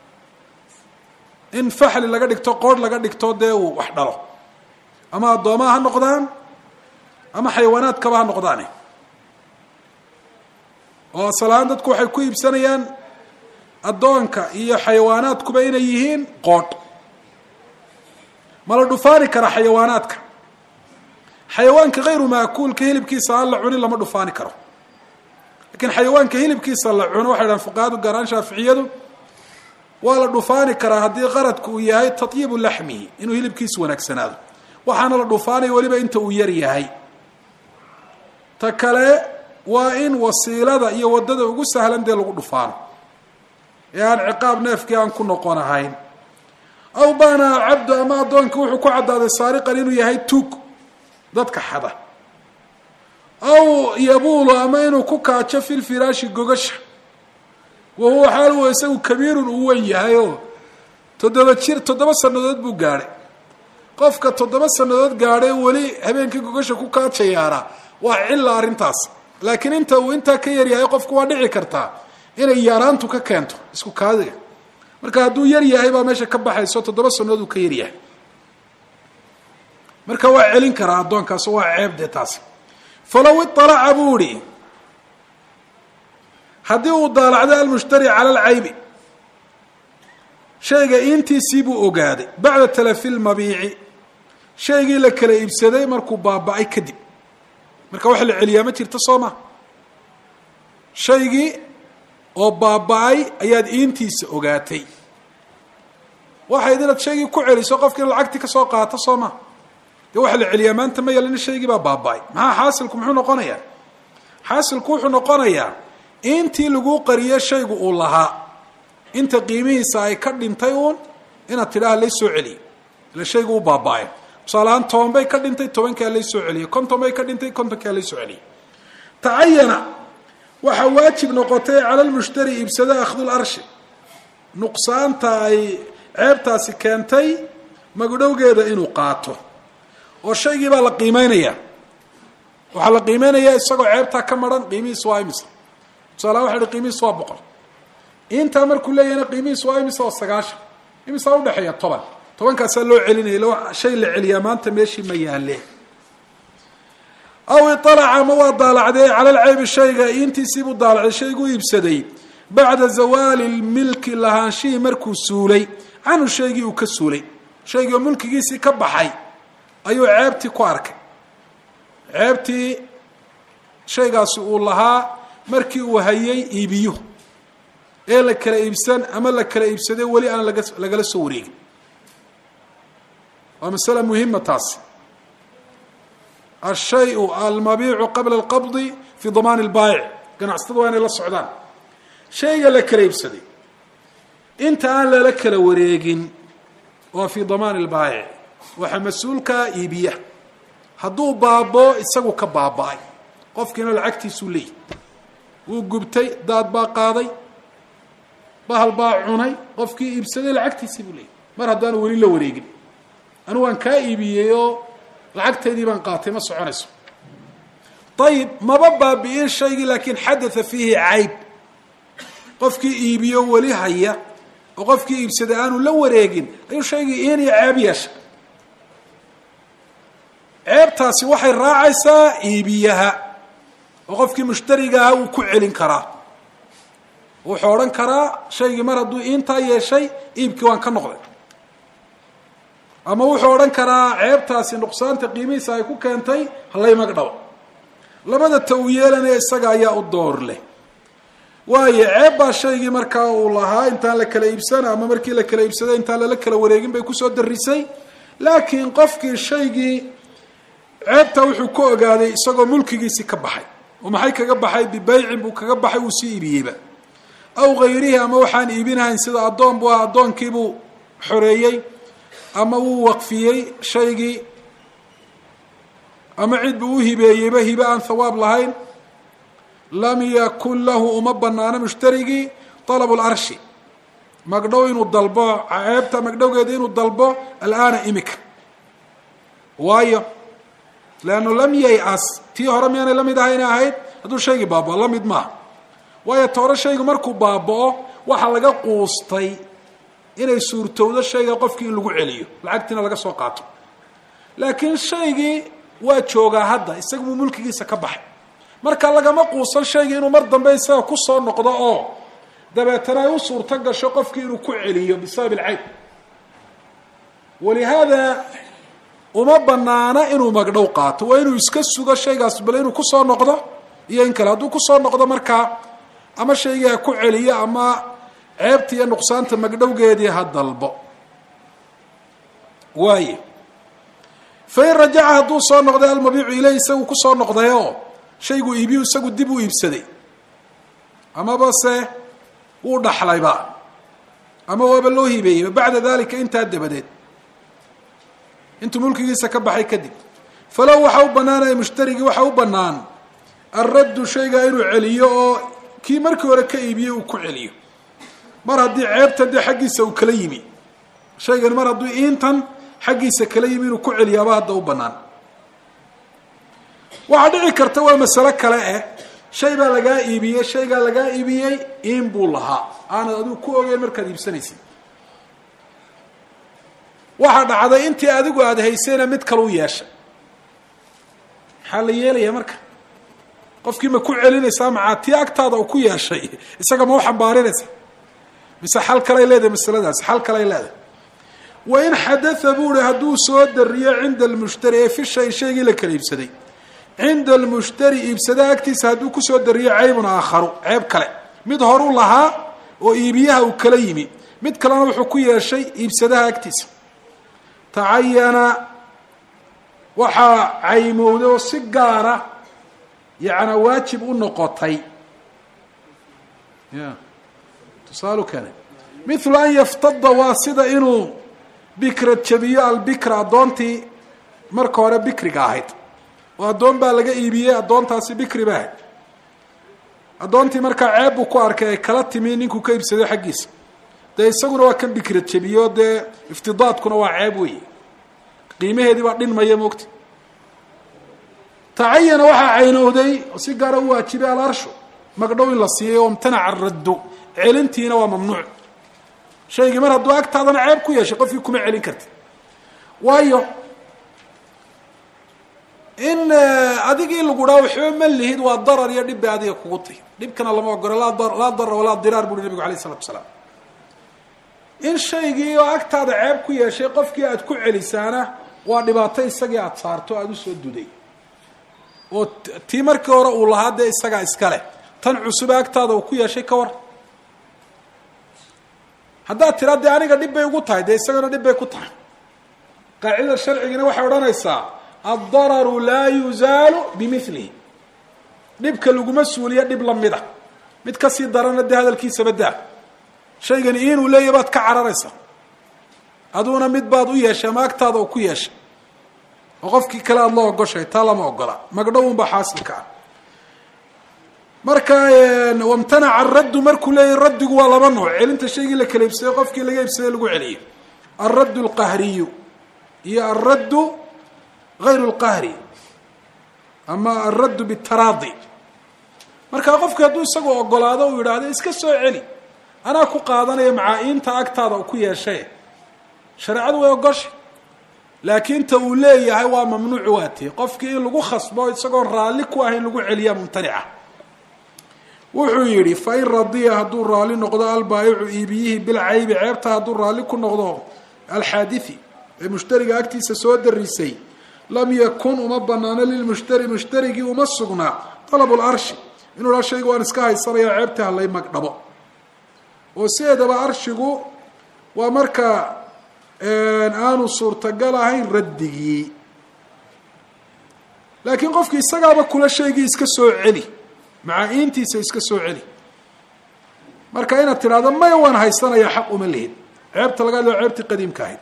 in faxli laga dhigto qoorh laga dhigto dee uu wax dhalo ama addoomaha ha noqdaan ama xayawaanaadkaba ha noqdaane oo asalahaan dadku waxay ku iibsanayaan addoonka iyo xayawaanaadkuba inay yihiin qoodh ma la dhufaani karaa xayawaanaadka xayawaanka hayru maakuulka hilibkiisa aan la cunin lama dhufaani karo lakiin xayawaanka hilibkiisa la cuno waxay dhahan fuqahadu gaaraan shaaficiyadu waa la dhufaani karaa haddii qaradku uu yahay tatyibu laxmihi inuu hilibkiisu wanaagsanaado waxaana la dhufaanaya weliba inta uu yar yahay ta kale waa in wasiilada iyo waddada ugu sahlan dee lagu dhufaano ee aan ciqaab neefkii aan ku noqon ahayn aw baana alcabdu ama addoonka wuxuu ku caddaaday saariqan inuu yahay tuug dadka xada aw yabuulu ama inuu ku kaajo fil firaashi gogasha wa huwa xaal huwa isagu kabiirun uu wen yahay oo toddoba jir toddoba sannadood buu gaadhay qofka toddoba sannadood gaadhay weli habeenkii gogasha ku kaajayaana waa cilla arrintaas laakiin inta uu intaa ka yaryahay qofku waa dhici kartaa inay yaaraantu ka keento isku kaadiga marka hadduu yar yahay baa meesha ka baxayso toddoba sannadood uu ka yaryahay marka waa celin karaa addoonkaas waa ceeb dee taasi falow iطalaca buu ihi haddii uu daalacday almushtari cala alcaybi shayga intiisii buu ogaaday bacda talafi lmabiici shaygii la kala iibsaday markuu baaba-ay kadib marka waxa la celiyaa ma jirto soo ma shaygii oo baaba-ay ayaad iintiisa ogaatay waxayd inaad shaygii ku celiso qofkiina lacagtii ka soo qaato soo ma dee waxaa la celiyaa maanta ma yalina shaygii baa baaba-ay maxaa xaasilku muxuu noqonayaa xaasilku wuxuu noqonayaa intii laguu qariyo shaygu uu lahaa inta qiimihiisa ay ka dhintay uun inaad tidhaha lay soo celiyo ila shaygu u baaba-ay tusaalahaan toban bay ka dhintay tobankaa lay soo celiyey konton bay ka dhintay kontonkaa lay soo celiyey tacayana waxaa waajib noqotay cala lmushtari iibsada akhdul arshi nuqsaanta ay ceebtaasi keentay magdhowgeeda inuu qaato oo shaygii baa la qiimeynayaa waxaa la qiimeynayaa isagoo ceebtaa ka maran qiimihiis waa imisa tusaalahaan waxa hi qiimihiis waa boqol intaa markuu leeyahna qiimihiis waa imisa oo sagaashan imisaa udhexeeya toban tobankaasaa loo celinaya shay la celiyaa maanta meeshii ma yaale aw ialaca ma waa daalacday cala lceybi shayga intiisiibuu daalacday shayguu iibsaday bacda zawaali lmilki lahaanshihii markuu suulay canhu shaygii uu ka suulay shaygii oo mulkigiisii ka baxay ayuu ceebtii ku arkay ceebtii shaygaasi uu lahaa markii uu hayay iibiyo ee la kala iibsan ama la kala iibsaday weli aan laga lagala soo wareegin waa masala muhima taasi ashayu almabiicu qabla alqabdi fi damaan lbaayic ganacsatada waa inay la socdaan shayga la kala iibsaday inta aan lala kala wareegin waa fi damaan lbaayic waxaa mas-uulkaa iibiya hadduu baaboo isagu ka baaba-ay qofkiina lacagtiisuu leeyahy wuu gubtay daad baa qaaday bahal baa cunay qofkii iibsaday lacagtiisii buu leeyahy mar haddaanu weli la wareegin anu waan kaa iibiyey oo lacagtaydii baan qaatay ma soconayso ayib maba baabi'in shaygii laakiin xadatha fiihi cayb qofkii iibiyo weli haya oo qofkii iibsaday aanu la wareegin ayuu shaygii iin iyo ceeb yeeshay ceebtaasi waxay raacaysaa iibiyaha oo qofkii mushtariga aha uu ku celin karaa wuxuu odhan karaa shaygii mar hadduu iintaa yeeshay iibkii waan ka noqday ama wuxuu odhan karaa ceebtaasi nuqsaanta qiimihiisa ay ku keentay halay magdhaw labada ta uu yeelanaya isaga ayaa u door leh waayo ceeb baa shaygii markaa uu lahaa intaan la kala iibsana ama markii la kala iibsaday intaan lala kala wareegin bay kusoo darisay laakiin qofkii shaygii ceebta wuxuu ka ogaaday isagoo mulkigiisii ka baxay oo maxay kaga baxay bibaycin buu kaga baxay uu sii iibiyeyba aw hayrihi ama waxaan iibinahayn sida addoon buu ah addoonkiibuu xoreeyey ama wuu waqfiyey shaygii ama cid buu u hibeeyeyba hibe aan thawaab lahayn lam yakun lahu uma banaano mushtarigii talabu larshi magdhow inuu dalbo ceebta magdhowgeeda inuu dalbo alaana imika waayo leannu lam yay-as tii hore miyaanay la mid ahayna ahayd hadduu shaygii baabao la mid maaha waayo toore shaygu markuu baaba'o waxaa laga quustay inay suurtowdo shayga qofkii in lagu celiyo lacagtiina laga soo qaato laakiin shaygii waa joogaa hadda isagabuu mulkigiisa ka baxay marka lagama quusan shaygii inuu mar dambe isaga kusoo noqdo oo dabeetana ay u suurto gasho qofkii inuu ku celiyo bisabab ilcayb walihaada uma banaana inuu magdhow qaato waa inuu iska sugo shaygaas bale inuu kusoo noqdo iyo in kale hadduu kusoo noqdo markaa ama shaygii ha ku celiyo ama ceebta iyo nuqsaanta magdhowgeedii ha dalbo waaye fain rajaca hadduu soo noqday almabiicu ileyh isagu kusoo noqday oo shaygu iibiyu isagu dib u iibsaday amaba se wuu dhaxlayba ama waaba loo hibeeyeyba bacda dalika intaa dabadeed intuu mulkigiisa ka baxay kadib falow waxaa u banaanaya mushtarigii waxaa u banaan alraddu shaygaa inuu celiyo oo kii markii hore ka iibiyey uu ku celiyo mar haddii ceebtan dee xaggiisa uu kala yimi shaygani mar hadduu intan xaggiisa kala yimi inuu ku celiyaaba hadda u banaan waxaa dhici karta waa masalo kale eh shay baa lagaa iibiyey shaygaa lagaa iibiyey in buu lahaa aanad adigu ku ogeyn markaad iibsanaysid waxaa dhacday intii adigu aada haysayna mid kale u yeeshay maxaa la yeelaya marka qofkii ma ku celinaysaa macaa tii agtaada uu ku yeeshay isaga ma u xambaarinaysa mise xal kalay leedahay masaladaasi xal kalay leedahay wain xadatha buu hi hadduu soo dariyo cinda almushtari ee fi shay shaygii la kala iibsaday cinda almushtari iibsadaha agtiisa hadduu kusoo dariyo caybun aakharu ceeb kale mid horu lahaa oo iibiyaha uu kala yimi mid kalena wuxuu ku yeeshay iibsadaha agtiisa tacayana waxaa caymowday oo si gaara yacnaa waajib u noqotay ya tusaalu kane mithlu an yaftada waa sida inuu bikra jabiyo albikra addoontii marka hore bikriga ahayd oo addoon baa laga iibiyey addoontaasi bikri ba ahayd addoontii markaa ceeb buu ku arkay ay kala timi ninkuu ka iibsaday xaggiisa dee isaguna waa kan bikra jabiyo dee iftidaadkuna waa ceeb weeye qiimaheedii baa dhinmaya moogta tacayana waxaa caynowday oo si gaara u waajibay alarshu magdhow in la siiyay oo imtanaca raddu celintiina waa mamnuuc shaygii mar hadduu agtaadana ceeb ku yeeshay qofkii kuma celin karti waayo in adigii lagu dhaa waxba ma lihid waa darar iyo dhib bay adiga kugu tahy dhibkana lama ogolo laa laa darar walaa diraar buuhi nabigu alayh isalatu asalaam in shaygii oo agtaada ceeb ku yeeshay qofkii aada ku celisaana waa dhibaato isagii aada saarto aada usoo duday oo tii markii hore uu lahaa dee isagaa iskale tan cusube agtaada uu ku yeeshay ka war haddaad tiraa dee aniga dhib bay ugu tahay dee isagana dhib bay ku tahay qaacidada sharcigina waxay odhanaysaa addararu laa yuzaalu bimilihi dhibka laguma suuliyo dhib lamida mid kasii darana dee hadalkiisaba daa shaygani inuu leeyahy baad ka cararaysa aduguna mid baad u yeeshay ama agtaada uu ku yeeshay oo qofkii kale aada la ogoshay taa lama ogola magdhowunbaa xaasilka ah marka wamtanaca araddu markuu leeyahy raddigu waa laba nooc celinta shaygii la kala iibsaday qofkii laga iibsaday lagu celiyo alraddu alqahriyu iyo alraddu gayru lqahri ama alraddu bitaraadi markaa qofki hadduu isagu ogolaado uu yidhaahdo iska soo celi anaa ku qaadanaya macaa-iinta agtaada uu ku yeeshay shareecadu way ogoshay laakiin ta uu leeyahay waa mamnuuc waati qofkii in lagu khasbo isagoon raalli ku ahayn lagu celiyaa mumtanica wuxuu yidhi fain radiya hadduu raalli noqdo albaayicu iibiyihii bilcaybi ceebta hadduu raalli ku noqdo alxaadithi ee mushtariga agtiisa soo darisay lam yakun uma banaano lilmushtari mushtarigii uma sugnaa talabu larshi inuu dhaa shayga waan iska haysanaya ceebta halay magdhabo oo sideedaba arshigu waa marka aanu suurtagal ahayn raddigii laakiin qofki isagaaba kula shaygii iska soo celi macaa-iintiisa iska soo celi marka inaad tidhahdo maya waan haysanaya xaq uma lihid ceebta laga hadlao ceebtii qadiimka ahayd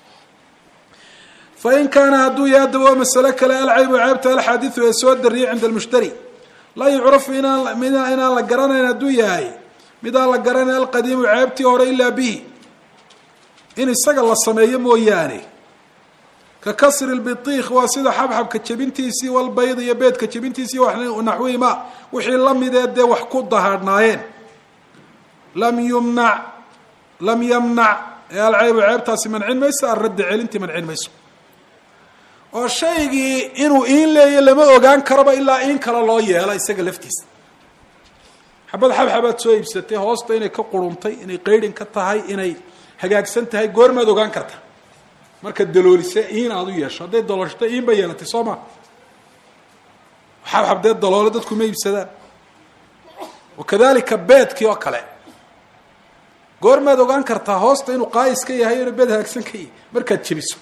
fain kaana hadduu yahay adaba waa masalo kale alcaybu ceebta alxaadiu ee soo dariyay cinda almushtari laa yucrafu inaan inaan la garanayn hadduu yahay midaan la garanayn alqadiimu ceebtii hore ilaa bihi in isaga la sameeyo mooyaane ka kasri lbitiikh waa sida xabxabka jebintiisii walbayd iyo beedka jebintiisii naxwihima wixii lamidee dee wax ku dahaadhnaayeen lam yumnac lam yamnac ee alcaybu ceebtaasi mancin mayso alraddi celintii mancin mayso oo shaygii inuu iin leeyo lama ogaan karaba ilaa in kale loo yeelo isaga laftiisa xabad xabxabaad soo iibsatay hoosta inay ka quruntay inay qaydhin ka tahay inay hagaagsan tahay goormaad ogaan karta markaad daloolise iin aada u yeesho hadday daloolshata iin bay yeelatay soo ma xabxab dee daloole dadku ma iibsadaan wakadalika beedkii oo kale goormaad ogaan kartaa hoosta inuu qaayis ka yahay inuu beed hagaagsan ka yahay markaad jebiso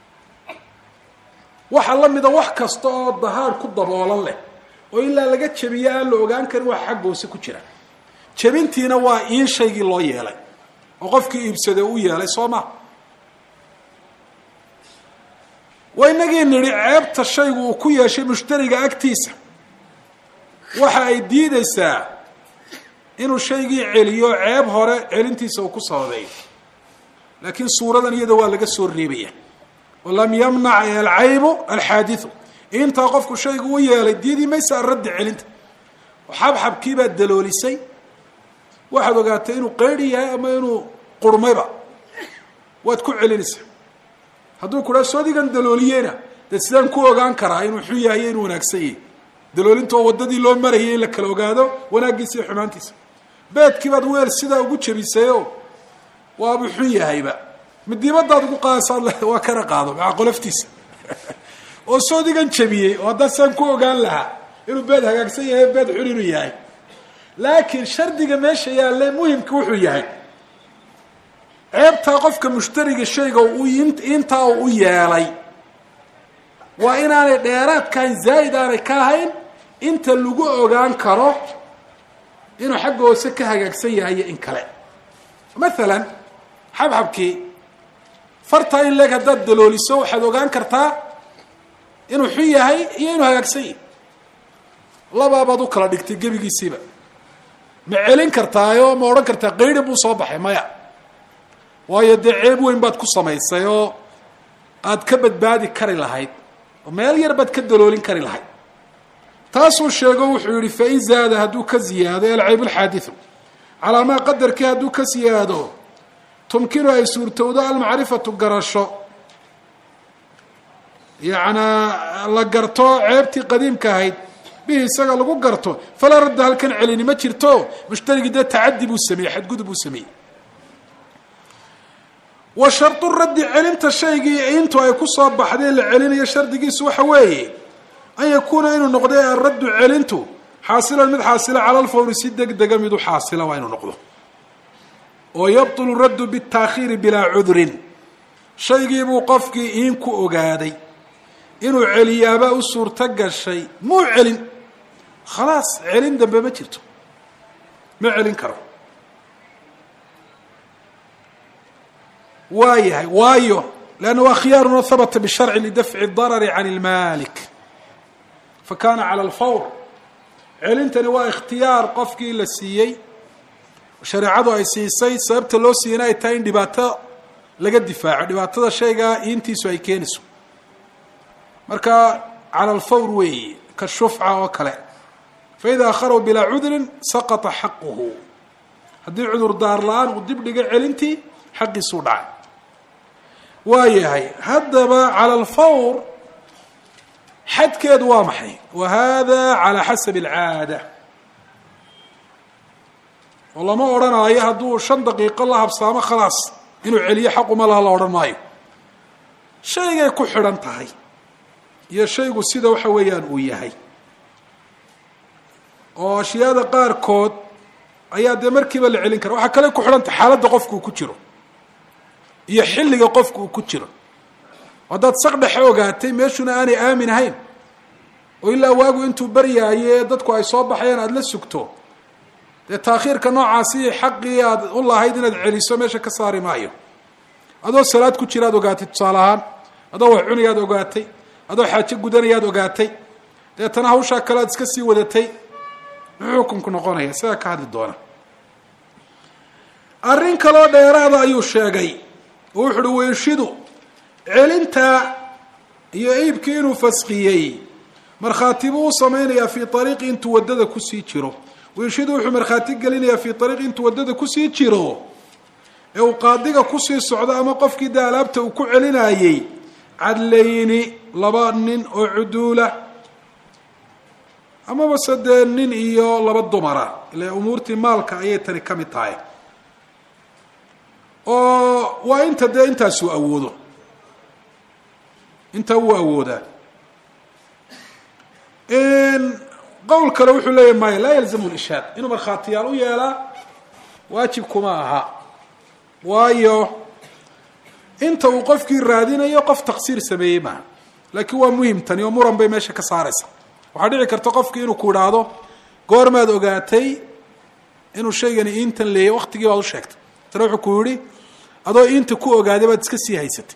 waxaa la mida wax kasta oo dahaar ku daboolan leh oo ilaa laga jebiyo aan la ogaan karin wax xagga hoose ku jira jebintiina waa iin shaygii loo yeelay oo qofkii iibsade u yeelay soo ma waa inagii nidhi ceebta shaygu uu ku yeeshay mushtariga agtiisa waxa ay diideysaa inuu shaygii celiyo ceeb hore celintiisa uu ku sababeeyo laakiin suuradan iyada waa laga soo reebaya oo lam yamnac alcaybu alxaadiu intaa qofku shaygu u yeelay diidi maysa araddi celinta oo xabxabkiibaad daloolisay waxaad ogaatay inuu qaydi yahay ama inuu qurmayba waad ku celinaysaa hadduu ku dhaa soodigan dalooliyena dee sidaan ku ogaan karaa inuu xun yahay iyo inuu wanaagsan yahay daloolinta oo waddadii loo marayay in la kala ogaado wanaaggiisa iyo xumaantiisa beedkii baad weel sidaa ugu jebisayoo waabuu xun yahayba midiibadaad ugu qaadasaad waa kana qaado maaa qoloftiisa oo soodigan jebiyey oo haddaa sidaan ku ogaan lahaa inuu beed hagaagsan yahay beed xun inuu yahay laakiin shardiga meesha yaalle muhimka wuxuu yahay ceebtaa qofka mushtariga shayga intaa uu u yeelay waa inaanay dheeraad kahayn zaa'id aanay ka ahayn inta lagu ogaan karo inuu xagga hoose ka hagaagsan yahay iyo in kale maalan xabxabkii fartaa in leeg haddaad dalooliso waxaad ogaan kartaa inuu xun yahay iyo inuu hagaagsan yahay labaabaad u kala dhigtay gebigiisiiba ma celin kartaayo ma odhan kartaa qaydi buu soo baxay maya waayo dee ceeb weyn baad ku samaysay oo aad ka badbaadi kari lahayd oo meel yar baad ka daloolin kari lahayd taasuu sheego wuxuu yihi fain zaada hadduu ka ziyaado alcayb alxaadiu calaa maa qadarkii hadduu ka siyaado tumkinu ay suurtowdo almacrifatu garasho yacnaa la garto ceebtii qadiimka ahayd bihi isaga lagu garto falaa radda halkan celini ma jirto mushtarigii dee tacadi buu sameeyey xadgudub buu sameeyey wa shardu raddi celinta shaygii intu ay kusoo baxdee la celinayo shardigiisu waxa weeye an yakuuna inuu noqdo araddu celintu xaasilan mid xaasila cala alfawri si deg dega mid u xaasila waa inuu noqdo oo yabtulu raddu bitaakhiiri bilaa cudrin shaygiibuu qofkii iin ku ogaaday inuu celiyaaba u suurto gashay muu celin khalaas celin dambe ma jirto ma celin karo waa yahay waayo leanna waa khiyaaruna habata bisharci lidafci darari can ilmalik fa kana cala alfawr celintani waa ikhtiyaar qofkii la siiyey shareecadu ay siisay sababta loo siiyana ay tahay in dhibaato laga difaaco dhibaatada shaygaa iintiisu ay keenayso marka cala alfawr weeye ka shufca oo kale faida akharahu bilaa cudrin saqata xaquhu haddii cudur daar la-aan uu dib dhiga celintii xaqiisuu dhacay waa yahay haddaba cala alfawr xadkeedu waa maxay wa hada calaa xasabi alcaada oo lama odhanaayo hadduu shan daqiiqo la habsaamo khalaas inuu celiyo xaquma laha la odhan maayo shaygay ku xidhan tahay iyo shaygu sida waxa weeyaan uu yahay oo ashyaada qaarkood ayaa dee markiiba la celin kara waxaa kale ku xidhan tahay xaaladda qofku uu ku jiro iyo xilliga qofku uu ku jiro haddaad saq dhexe ogaatay meeshuna aanay aamin ahayn oo ilaa waagu intuu baryaaye dadku ay soo baxayaan aada la sugto dee taakhiirka noocaasi xaqii aad u lahayd inaad celiso meesha ka saari maayo adoo salaad ku jira ad ogaatay tusaale ahaan adoo wax cunayaad ogaatay adoo xaajo gudanayaad ogaatay deetana hawshaa kale aad iska sii wadatay muxuu xukunku noqonaya sidaa ka hadli doona arrin kaloo dheeraada ayuu sheegay oo wuxu uhi weyshidu celinta iyo iibkii inuu faskiyey markhaati buu u samaynayaa fii ariiqi intuu waddada kusii jiro weyshidu wuxuu markhaati gelinayaa fii ariiqi intuu waddada kusii jiro ee uu qaadiga kusii socdo ama qofkii dee alaabta uu ku celinayey cadlayni laba nin oo cuduula amaba se dee nin iyo laba dumara ile umuurtii maalka ayay tani ka mid tahay oo waa inta dee intaasuu awoodo intaa wuu awoodaa qowl kale wuxuu leeyahy maya laa yalzamu lishaad inuu markhaatiyaal u yeelaa waajib kuma aha waayo inta uu qofkii raadinayo qof taqsiir sameeyey maaha laakiin waa muhim tani oo muran bay meesha ka saaraysa waxaa dhici karta qofkii inuu ku idhaahdo goormaad ogaatay inuu shaygani iintan leeyay waktigii baad u sheegtay tana wuxuu ku yihi adoo iinta ku ogaaday baad iska sii haysatay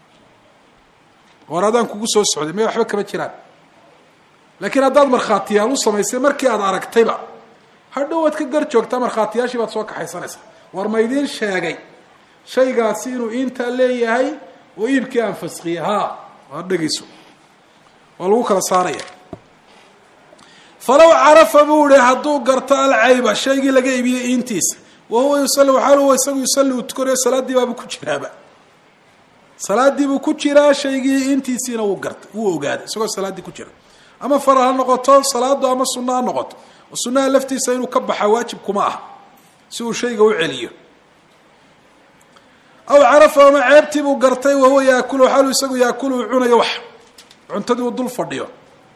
war adaan kugu soo socday may waxba kama jiraan laakiin haddaad markhaatiyaal u samaysay markii aad aragtayba hadhow waad ka gar joogtaa markhaatiyaashii baad soo kaxaysanaysaa war ma idiin sheegay shaygaasi inuu iintaa leeyahay oo iibkii aan faskiyey ha waad dhegeyso waa lagu kala saaraya falow carafa buu ihi hadduu garto alcayba shaygii laga iibiyey iintiisa wa huwa yusali waxaal huwa isagu yusalli uu tukanayo salaaddii baabuu ku jiraaba salaaddii buu ku jiraa shaygii intiisiina wuu gartay wuu ogaaday isagoo salaaddii ku jira ama faral ha noqoto salaadu ama sunno ha noqoto oo sunnaha laftiisa inuu ka baxa waajib kuma ah si uu shayga u celiyo aw carafa ama ceebtii buu gartay wahuwa yaakulu xaalu isagu yaakulu uu cunayo wax cuntadii uu dul fadhiyo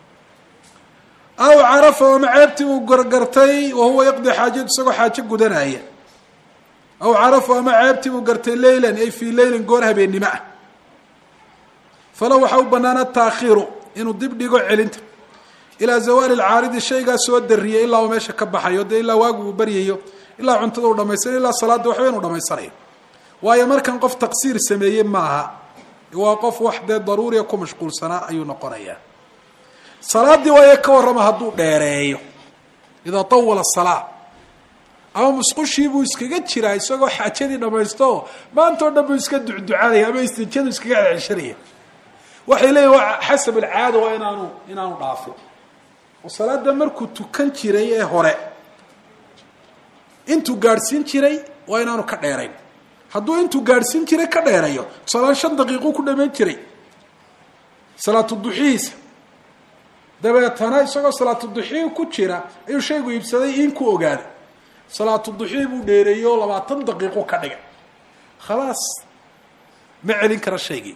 aw carafa ama ceebtii buu gargartay wahuwa yaqdi xaajadu isagoo xaajo gudanaya aw carafa ama ceebtii buu gartay leylan ay fii leylin goor habeennimo ah falow waxaa u banaana taakhiiru inuu dib dhigo celinta ilaa zawaali lcaaridi shaygaa soo dariyay ilaa uu meesha ka baxayo dee ilaa waagu uu baryayo ilaa cuntada uu dhamaysanayo ilaa salaada waxba inuu dhamaysanayo waayo markan qof taqsiir sameeye maaha waa qof wax dee daruuriya ku mashquulsanaa ayuu noqonayaa salaadii waayo ka warrama hadduu dheereeyo idaa tawala salaa ama musqushii buu iskaga jiraa isagoo xaajadii dhamaysto maantao dhan buu iska ducducanaya ama istijadu iskaga ceshanaya waxay leeyihin waa xasab alcaada waa inaanu inaanu dhaafin oo salaada markuu tukan jiray ee hore intuu gaadhsiin jiray waa inaanu ka dheerayn hadduu intuu gaadhsiin jiray ka dheerayo tusaalaan shan daqiiquu ku dhamayn jiray salaatu duxihiisa dabeetana isagoo salaatu duxii ku jira ayuu shaygu iibsaday in ku ogaaday salaatu duxii buu dheereeyo labaatan daqiiqo ka dhigay khalaas ma celin kara shaygii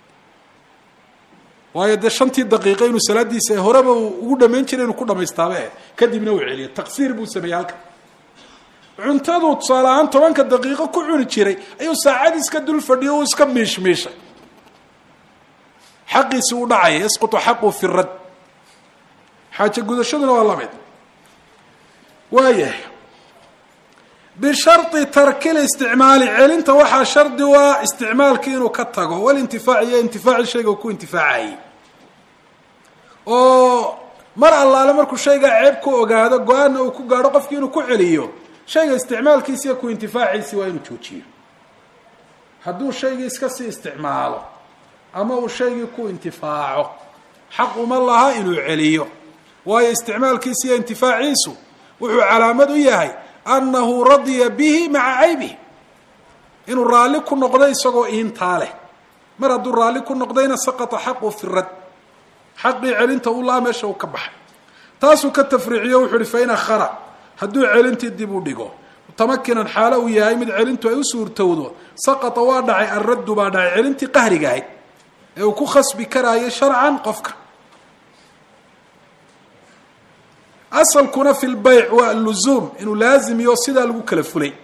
waayo dee shantii daqiiqo inuu salaadiisa horeba uu ugu dhamayn jiray inuu ku dhamaystaaba kadibna uu celiyo taqsiir buu sameeyey halka cuntaduu tusaale ahaan tobanka daqiiqo ku cuni jiray ayuu saacad iska dul fadhiyo uu iska miishmiishay xaqiisi uu dhacaya yasqutu xaqu fi rad xaajo gudashaduna waa lamid waayahay bishari tarki listicmaali celinta waxaa shardi u ah isticmaalkii inuu ka tago walintifaac iyo intifaaci shayga uu ku intifaacayay oo mar allaale markuu shaygaa ceeb ku ogaado go-aanna uu ku gaadho qofkii inuu ku celiyo shayga isticmaalkiisi iyo ku intifaaciisi waa inuu joojiyo hadduu shaygii iska sii isticmaalo ama uu shaygii ku intifaaco xaq uma laha inuu celiyo waayo isticmaalkiisi iyo intifaaciisu wuxuu calaamad u yahay annahu radiya bihi maca caybihi inuu raalli ku noqdo isagoo iintaa leh mar hadduu raalli ku noqdayna saqata xaqu fi rad xaqii celinta u laha meesha uu ka baxay taasuu ka tafriiciyo wuxu uhi fain akhara hadduu celintii dib u dhigo mutamakinan xaalo uu yahay mid celintu ay u suurtowdo saqata waa dhacay alraddu baa dhacay celintii qahriga ahayd ee uu ku khasbi karaayo sharcan qofka asalkuna fi lbayc waa luzuum inuu laazimiyo sidaa lagu kala fulay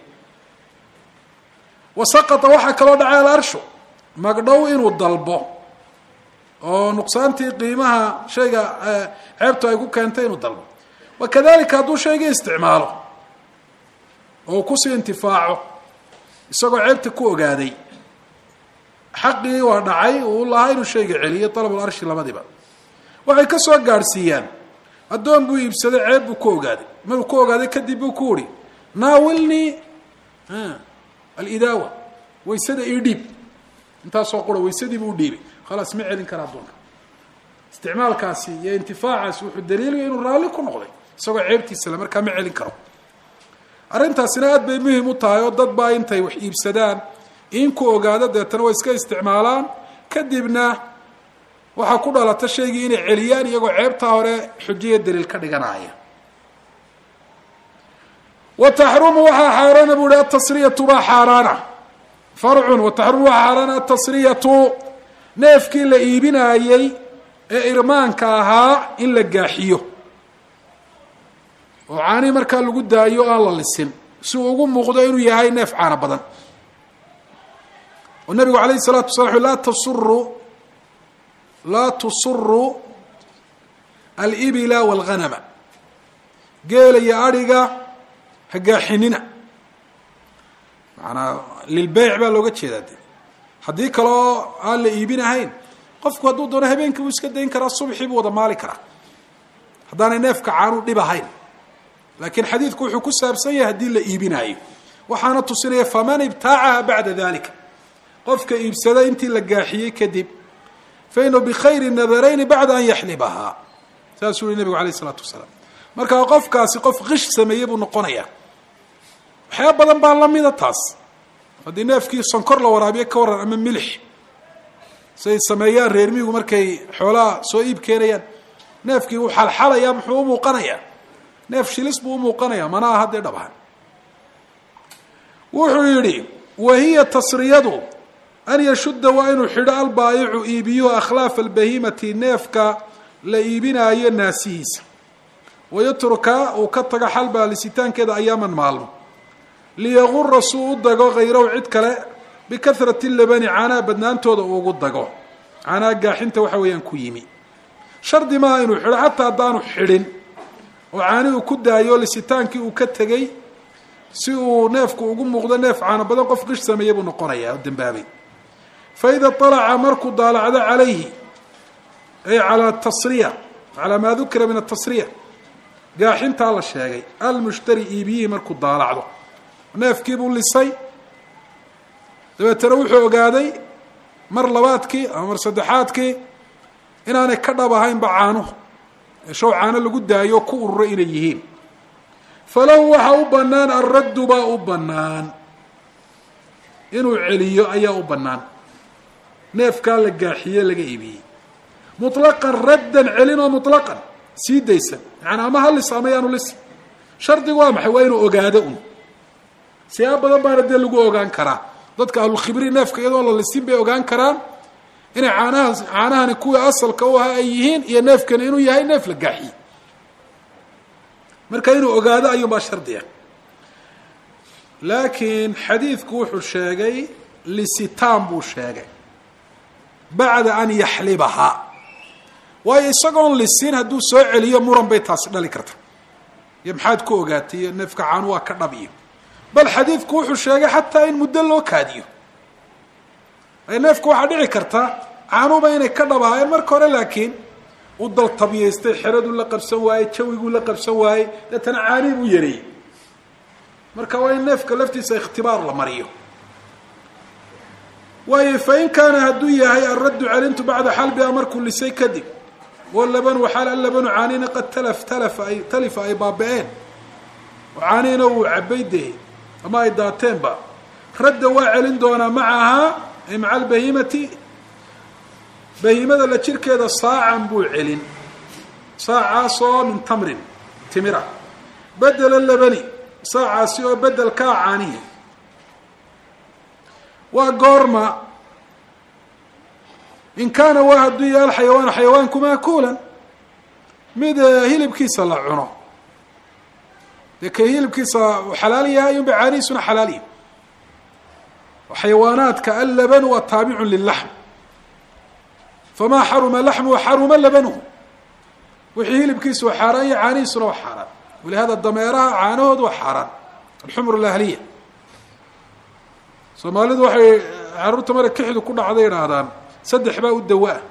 wa saqata waxaa kaloo dhacay alarshu magdhow inuu dalbo oo nuqsaantii qiimaha shayga ceebtu ay ku keentay inuu dalbo wa kadalika hadduu shaygii isticmaalo oo kusii intifaaco isagoo ceebta ku ogaaday xaqii waa dhacay uu lahaa inuu shayga celiyo dalabul arshi labadiba waxay ka soo gaadhsiiyaan addoon buu iibsaday ceeb buu ku ogaaday maruu ku ogaaday kadib buu ku uhi naawilnii alidaawa waysada ii dhiib intaasoo qura waysadiibuu udhiibay khalaas ma celin kara addoonka isticmaalkaasi iyo intifaacaasi wuxuu daliilaya inuu raalli ku noqday isagoo ceebtiisale markaa ma celin karo arrintaasina aad bay muhim u tahay oo dad baa intay wax iibsadaan in ku ogaado deetana way iska isticmaalaan kadibna waxaa ku dhalata shaygii inay celiyaan iyagoo ceebtaa hore xujiya daliil ka dhiganaya wa taxrumu waxaa xaaraana bu uhi atasriyatu baa xaaraana farcun wa taxrumu waxaa xaaraana atasriyatu neefkii la iibinaayey ee irmaanka ahaa in la gaaxiyo oo caanii markaa lagu daayo o aan la lisin si uu ugu muuqdo inuu yahay neef caano badan oo nabigu alayh الsalatu wasala laa tasuru laa tusuru alibila wاlghanama geela iyo adhiga ha gaaxinina maanaa lilbeyc baa looga jeedaa de haddii kaleo aan la iibinahayn qofku hadduu doono habeenkii buu iska dayn karaa subxii buu wada maali karaa haddaanay neefka caanu dhib ahayn laakiin xadiidku wuxuu ku saabsan yahay haddii la iibinaayo waxaana tusinaya faman ibtaacaha bacda dalika qofka iibsada intii la gaaxiyey kadib fainahu bikhayri nadarayni bacda an yaxlibahaa saasuu yihi nabigu alayh isalaatu wasalaam markaa qofkaasi qof kish sameeyey buu noqonayaa waxyaaba badan baa lamida taas haddii neefkii sonkor la waraabiyo ka waran ama milix say sameeyaan reermihigu markay xoolaha soo iib keenayaan neefkii wuu xalxalayaa muxuu umuuqanayaa neef shilis buu umuuqanayaa mana aha dee dhabahan wuxuu yidhi wahiya tasriyadu an yashudda waa inuu xidho albaayicu iibiyuhu akhlaafa albahimati neefka la iibinaayo naasihiisa wayatruka uu ka tago xalbaa lisitaankeeda ayaaman maalmo liyagura suu u dago hayrahu cid kale bikahrati labani caanaha badnaantooda uu ugu dago caanaha gaaxinta waxa weeyaan ku yimi shardi maaha inuu xidho xataa haddaanu xidhin oo caani uu ku daayo lisitaankii uu ka tegey si uu neefku ugu muuqdo neef caano badan qof qish sameeyey buu noqonayaa oo dambaabay fa ida alaca markuu daalacdo calayhi ay calaa tasriya calaa maa dukira min atasriya gaaxintaa la sheegay almushtari iibiyihii markuu daalacdo neefkiibuu lisay dabeetana wuxuu ogaaday mar labaadkii ama mar saddexaadkii inaanay ka dhab ahaynba caanuhu ee show caano lagu daayo ku ururo inay yihiin falahu waxaa u bannaan alraddu baa u bannaan inuu celiyo ayaa u bannaan neefkaa la gaaxiye laga iibiyey muطlaqan raddan celin oo muطlaqan sii daysan yaani ama ha lis ama yaanu lis shardigu waa maxay waa inuu ogaado un siyaaba badan baana dee lagu ogaan karaa dadka ahlulkhibri neefka iyadoo la lisin bay ogaan karaan inay caanaha caanahani kuwii asalka u ahaa ay yihiin iyo neefkani inuu yahay neef la gaaxiye marka inuu ogaado ayuunbaa shardiya laakiin xadiidku wuxuu sheegay lisitaan buu sheegay bacda an yaxlibahaa waayo isagoon lisin hadduu soo celiyo muran bay taasi dhali karta iyo maxaad ku ogaatay iyo neefka caanu waa ka dhab iyo bal xadiidku wuxuu sheegay xataa in muddo loo kaadiyo neefka waxaa dhici karta caanuba inay ka dhab ahaayeen marka hore laakiin u daltabiyaystay xeraduu la qabsan waayey jawiguu la qabsan waayey deetana caanii buu yareeyey marka waa in neefka laftiisa ikhtibaar la mariyo waayo fain kaana hadduu yahay alraddu celintu bacda xalbiha markuu lisay kadib walabanu waxaal alabanu caanina qad talaf talafa ay talifa ay baaba-een oo caaniina uu cabay dee ama ay daateenba radda waa celin doonaa macahaa ay maca albahimati bahimada la jirkeeda saacan buu celin saacaasoo min tamrin timira bedela labani saacaasi oo bedelkaa caanihi waa goorma in kaana waa hadduu yahay alxayawaanu xayawaanku maakuulan mid hilibkiisa la cuno dee kay hilibkiisa uu xalaal yahay unba caanihiisuna xalaal yahay xayawaanaadka allaban waa taabicun lilaxm famaa xaruma laxmuhu xaruma labanuhu wixii hilibkiisa waa xaaraan iyo caanihiisuna waa xaaraan walihada dameeraha caanahoodu waa xaaraan alxumr alahliya soomaalidu waxay caruurta mara kixidu ku dhacday idhaahdaan saddex baa u dawa-a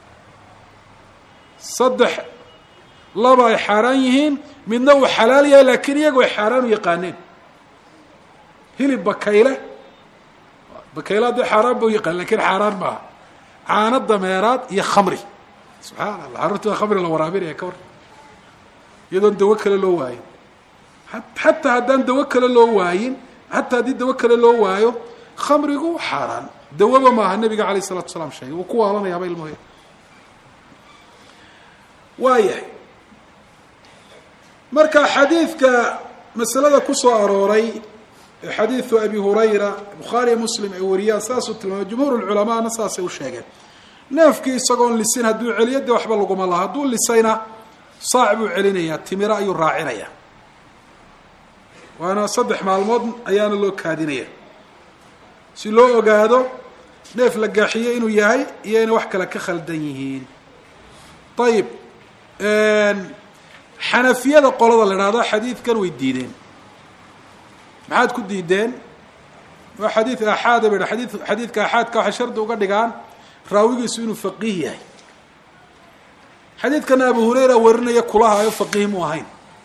saddex laba ay xaaraan yihiin midna uu xalaal yahay laakiin iyagu ay xaaraan u yaqaaneen hilib bakayle bakayle haddii xaaraan ba u yaqaan lakin xaaraan maaha caano dameeraad iyo khamri subxaana allah carruurta waa khamri la waraabinaya ka war iyadoon dawo kale loo waayin xataa haddaan dawo kale loo waayin xataa haddii dawo kale loo waayo khamrigu xaaraan dawaba maaha nabiga alayh isalatu salaam sheegay wuu ku waalanayaaba ilmahoya waayahay marka xadiidka masalada kusoo arooray ee xadiidu abi hurayra bukhaariya muslim ay wariyaan saasuu tilmaamay jumhuur lculamaana saasay u sheegeen neefkii isagoon lisin hadduu celiyo dee waxba laguma laha hadduu lisayna saac buu celinayaa timiro ayuu raacinaya waana saddex maalmood ayaana loo kaadinaya si loo ogaado neef la gaaxiyo inuu yahay iyo inay wax kale ka khaldan yihiin ayib xanafiyada qolada la idhahdo xadiidkan way diideen maxaad ku diideen waa xadiid aaxaada ba xadii xadiidka aaxaadka waxay shardi uga dhigaan raawigiisu inuu faqiih yahay xadiidkana abu hurayra warinaya kulahaayo faqiih mu ahayn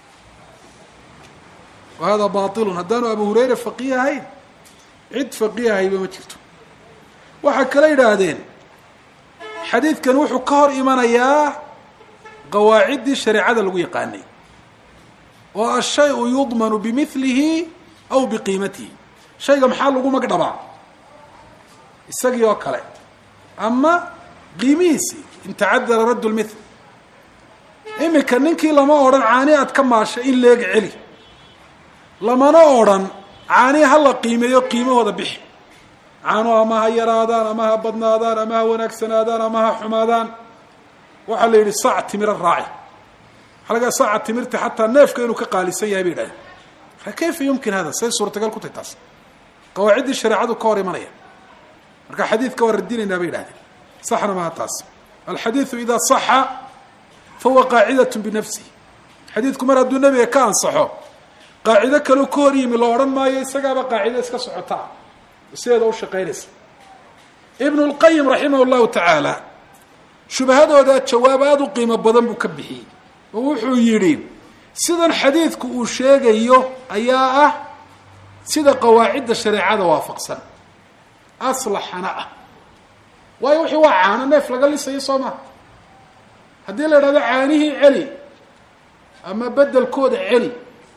wa hada bailun haddaanu abu hurayra faqiih ahayn cid faqiih ahayba ma jirto waxay kala yidhaahdeen xadiidkan wuxuu ka hor imanayaa qawaaciddii shareecada lagu yaqaanay oo ashay-u yudmanu bimilihi aw biqiimatihi shayga maxaa lagu magdhabaa isagii oo kale ama qiimihiisii in tacadara raddu lmithl iminka ninkii lama odhan caani aad ka maashay in leeg celi lamana odrhan caani ha la qiimeeyo qiimahooda bixi caano ama ha yaraadaan ama ha badnaadaan ama ha wanaagsanaadaan ama ha xumaadaan waxaa la yidhi sac timiro raaci waxaa laga saca timirta xataa neefka inuu ka qaalisan yahay bay yidhahdeen kayfa yumkin hada say suurtagal ku tahy taas qawaaciddii shareecadu ka hor imanaya marka xadiidka waa radinaynaa bay yidhahdeen saxna maha taas alxadiidu idaa saxa fahuwa qaacidat binafsihi xadiidku mar hadduu nebiga ka ansaxo qaacido kaleu ka hor yimi la odhan maayo isagaaba qaacido iska socotaa sideeda u shaqaynaysa ibnu lqayim raximah llahu tacaala shubahadooda jawaab aada u qiimo badan buu ka bixiyey oo wuxuu yidhi sidan xadiidku uu sheegayo ayaa ah sida qawaacidda shareecada waafaqsan aslaxana ah waayo wixii waa caano neef laga lisayo soo maha haddii la idhahdo caanihii celi ama beddelkooda celi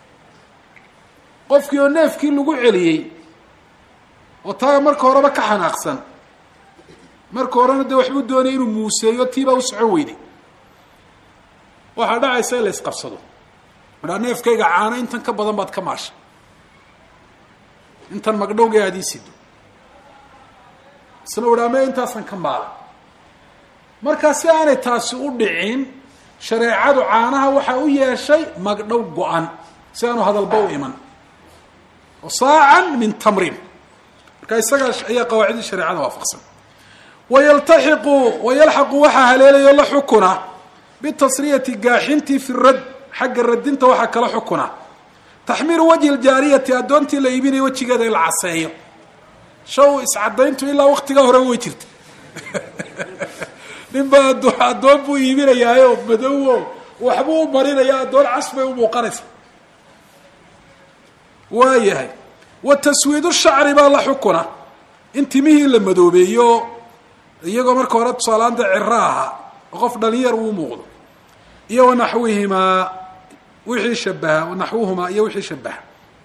qofkii oo neefkii lagu celiyey oo taa marka horeba ka xanaaqsan marka horena dee waxbuu doonaya inuu muuseeyo tiibaa u socon weyday waxaa dhacaysa in la isqabsado madhaa neefkayga caano intan ka badan baad ka maashay intan magdhowga aad ii sido isna udhaame intaasan ka maala markaa si aanay taasi u dhicin shareecadu caanaha waxaa u yeeshay magdhow go-an si aanu hadalba u iman oo saacan min tamrin marka isagaa ayaa qawaacidii shareecada waafaqsan wayaltaxiqu wayalxaqu waxaa haleelayo la xukuna bitasriyati gaaxintii fi rad xagga radinta waxaa kala xukuna taxmiiru wajhi ljaariyati addoontii la iibinayo wejigeeda in la caseeyo shaw iscadayntu ilaa waktigaa hore way jirta ninba addoon buu iibinayaayo madowo waxbuu u marinaya addoon cas bay u muuqanaysa waayahay wa taswiidu shacri baa la xukuna in timihii la madoobeeyo iyagoo marka hore tusaalaanta ciro ahaa oo qof dhalinyar uu muuqdo iyo wanaxwihimaa wixii shabaha wanaxwuhumaa iyo wixii shabaha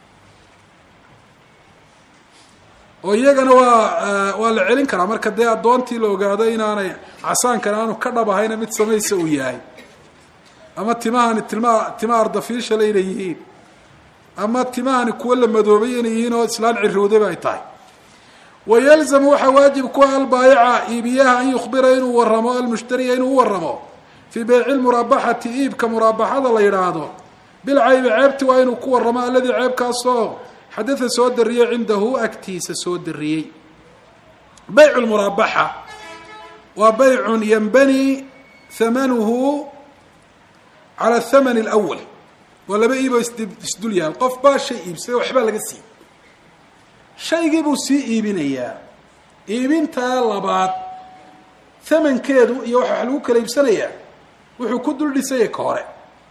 oo iyagana waa waa la celin karaa marka dee addoontii la ogaado inaanay casaankan aanu ka dhab ahayna mid samaysa uu yahay ama timahani tilma tima ardafiishale inay yihiin ama timahani kuwo la madoobay inay yihiin oo islaan cirowdaba ay tahay wayalzamu waxaa waajib ku ah albaayica iibiyaha an yukhbira inuu waramo almushtariya inuu u waramo fii beyci lmuraabaxati iibka muraabaxada la yidhaahdo bilcaybi ceebti waa inuu ku waramo alladii ceebkaasoo xadatha soo dariyey cindahu agtiisa soo dariyey baycu lmuraabaxa waa baycun yanbani hamanuhu cala thamani alawal waa laba iiboo isdul yaal qof baa shay iibsaday waxbaa laga siiyey shaygii buu sii iibinayaa iibintaa labaad thamankeedu iyo waxa wax lagu kala iibsanayaa wuxuu ku dul dhisayay ka hore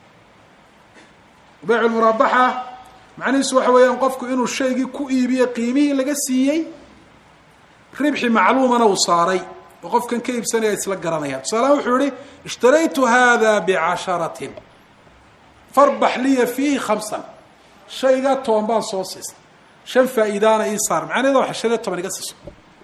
baycu lmuraabaxa macnihiisu waxa weeyaan qofku inuu shaygii ku iibiye qiimihii laga siiyey ribxi macluumana uu saaray oo qofkan ka iibsanaya isla garanayaan tusaalahaan wuxuu yihi ishtaraytu hada bicasharatin farbax liya fiihi khamsan shaygaa toban baan soo siistay shan faa'iidaana ii saar macnaheeda waxa shan iyo toban iga siiso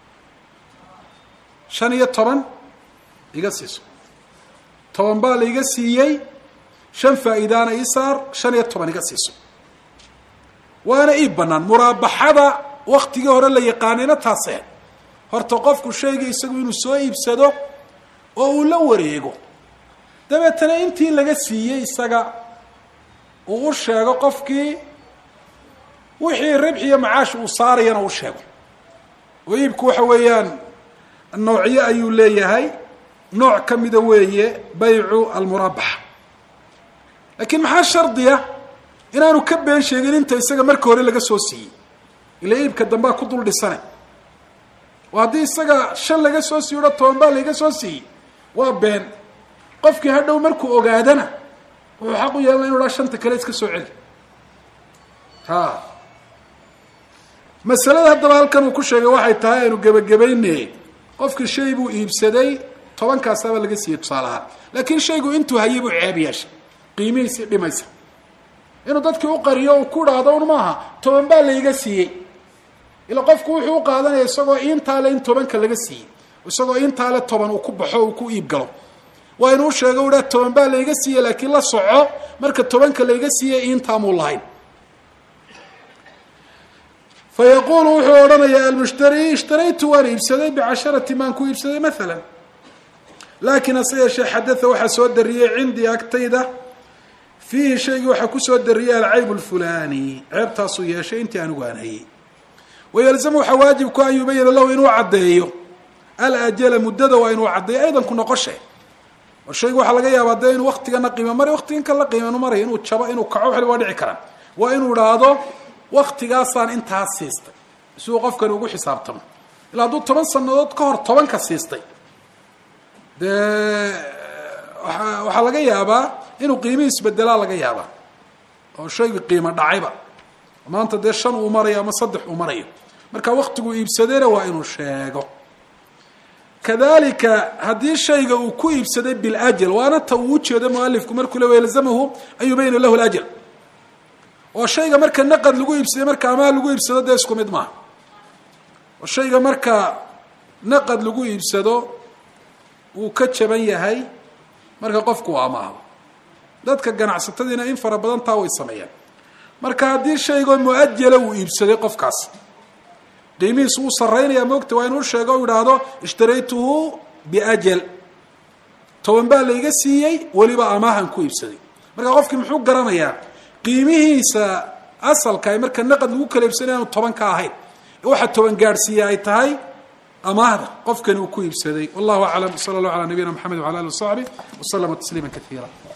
shan iyo toban iga siiso toban baa la iga siiyey shan faa'iidaana ii saar shan iyo toban iga siiso waana ii banaan muraabaxada waktigii hore la yaqaanayna taasee horta qofku shaygii isagu inuu soo iibsado oo uu la wareego dabeetana intii laga siiyey isaga uu u sheego qofkii wixii ribx iyo macaash uu saarayana u sheego oo iibku waxa weeyaan noocyo ayuu leeyahay nooc ka mida weeye baycu almuraabaxa laakiin maxaa shardiya inaanu ka been sheegin inta isaga marka hore laga soo siiyey ila iibka dambea ku dul dhisane oo haddii isaga shan laga soo siiyo o toban baa laiga soo siiyey waa been qofkii hadhow markuu ogaadana wuxuu xaq u yeelana inu dhaa shanta kale iska soo celi ha masalada haddaba halkan uu ku sheegay waxay tahay aynu gebagabayne qofkii shay buu iibsaday tobankaasaaba laga siiyey tusaalahaan laakiin shaygu intuu hayay buu ceeb yeeshay qiimihiisii dhimaysa inuu dadkii u qariyo uu ku idhaahdo un maaha toban baa laiga siiyey ila qofku wuxuu u qaadanaya isagoo intaale in tobanka laga siiyey isagoo intaale toban uu ku baxo uu ku iib galo waa inuu sheego u dhaa toban baa laiga siiyey laakiin la soco marka tobanka laiga siiyey intaamuu lahayn fa yaquulu wuxuu odhanayaa almushtari ishtaraytu waan iibsaday bicasharati maan ku iibsaday maala laakiin hase yeeshee xadatha waxaa soo dariyey cindii agtayda fiihi shaygii waxaa kusoo dariyey alcayb lfulani ceebtaasuu yeeshay intii anigu aan hayey wayalzamu waxaa waajib ku an yubayina lahu inuu caddeeyo alajala muddada waa inuu caddeeyo aydan ku noqoshe oo shaygu waxaa laga yaabaa dee inuu waktigana qiimo maray waktigan kala qiimanu maray inuu jabo inuu kaco waxli waa dhici karaan waa inuu idhaahdo waktigaasaan intaa siistay si uu qofkani ugu xisaabtamo ilaa hadduu toban sanadood ka hor tobanka siistay dee waa waxaa laga yaabaa inuu qiimihii isbedelaa laga yaabaa oo shaygu qiimo dhacayba maanta dee shan uu marayo ama saddex uu marayo marka waktiguu iibsadayna waa inuu sheego kadalika haddii shayga uu ku iibsaday biljal waana ta uu ujeedo mualifku markuu le yalzamahu an yubayina lahu ljal oo shayga marka naqad lagu iibsaday marka amaah lagu iibsado dee isku mid maaha oo shayga marka naqad lagu iibsado wuu ka jaban yahay marka qofku uu amaahdo dadka ganacsatadiina in fara badan taa way sameeyaan marka haddii shaygoo muajala uu iibsaday qofkaas qiimihiisu uu saraynaya moogta waa inuu sheego u idhaahdo ishtaraytuhu biajal toban baa laiga siiyey weliba amaahan ku iibsaday marka qofkii muxuu garanayaa qiimihiisa asalka ay marka naqad lagu kala iibsanay aanu toban ka ahayn waxa toban gaadhsiiya ay tahay amaahda qofkani uu ku iibsaday wallahu aclam sala allah ala nabiyina mxamed wala ali wasaxbi waslama tasliima kaiira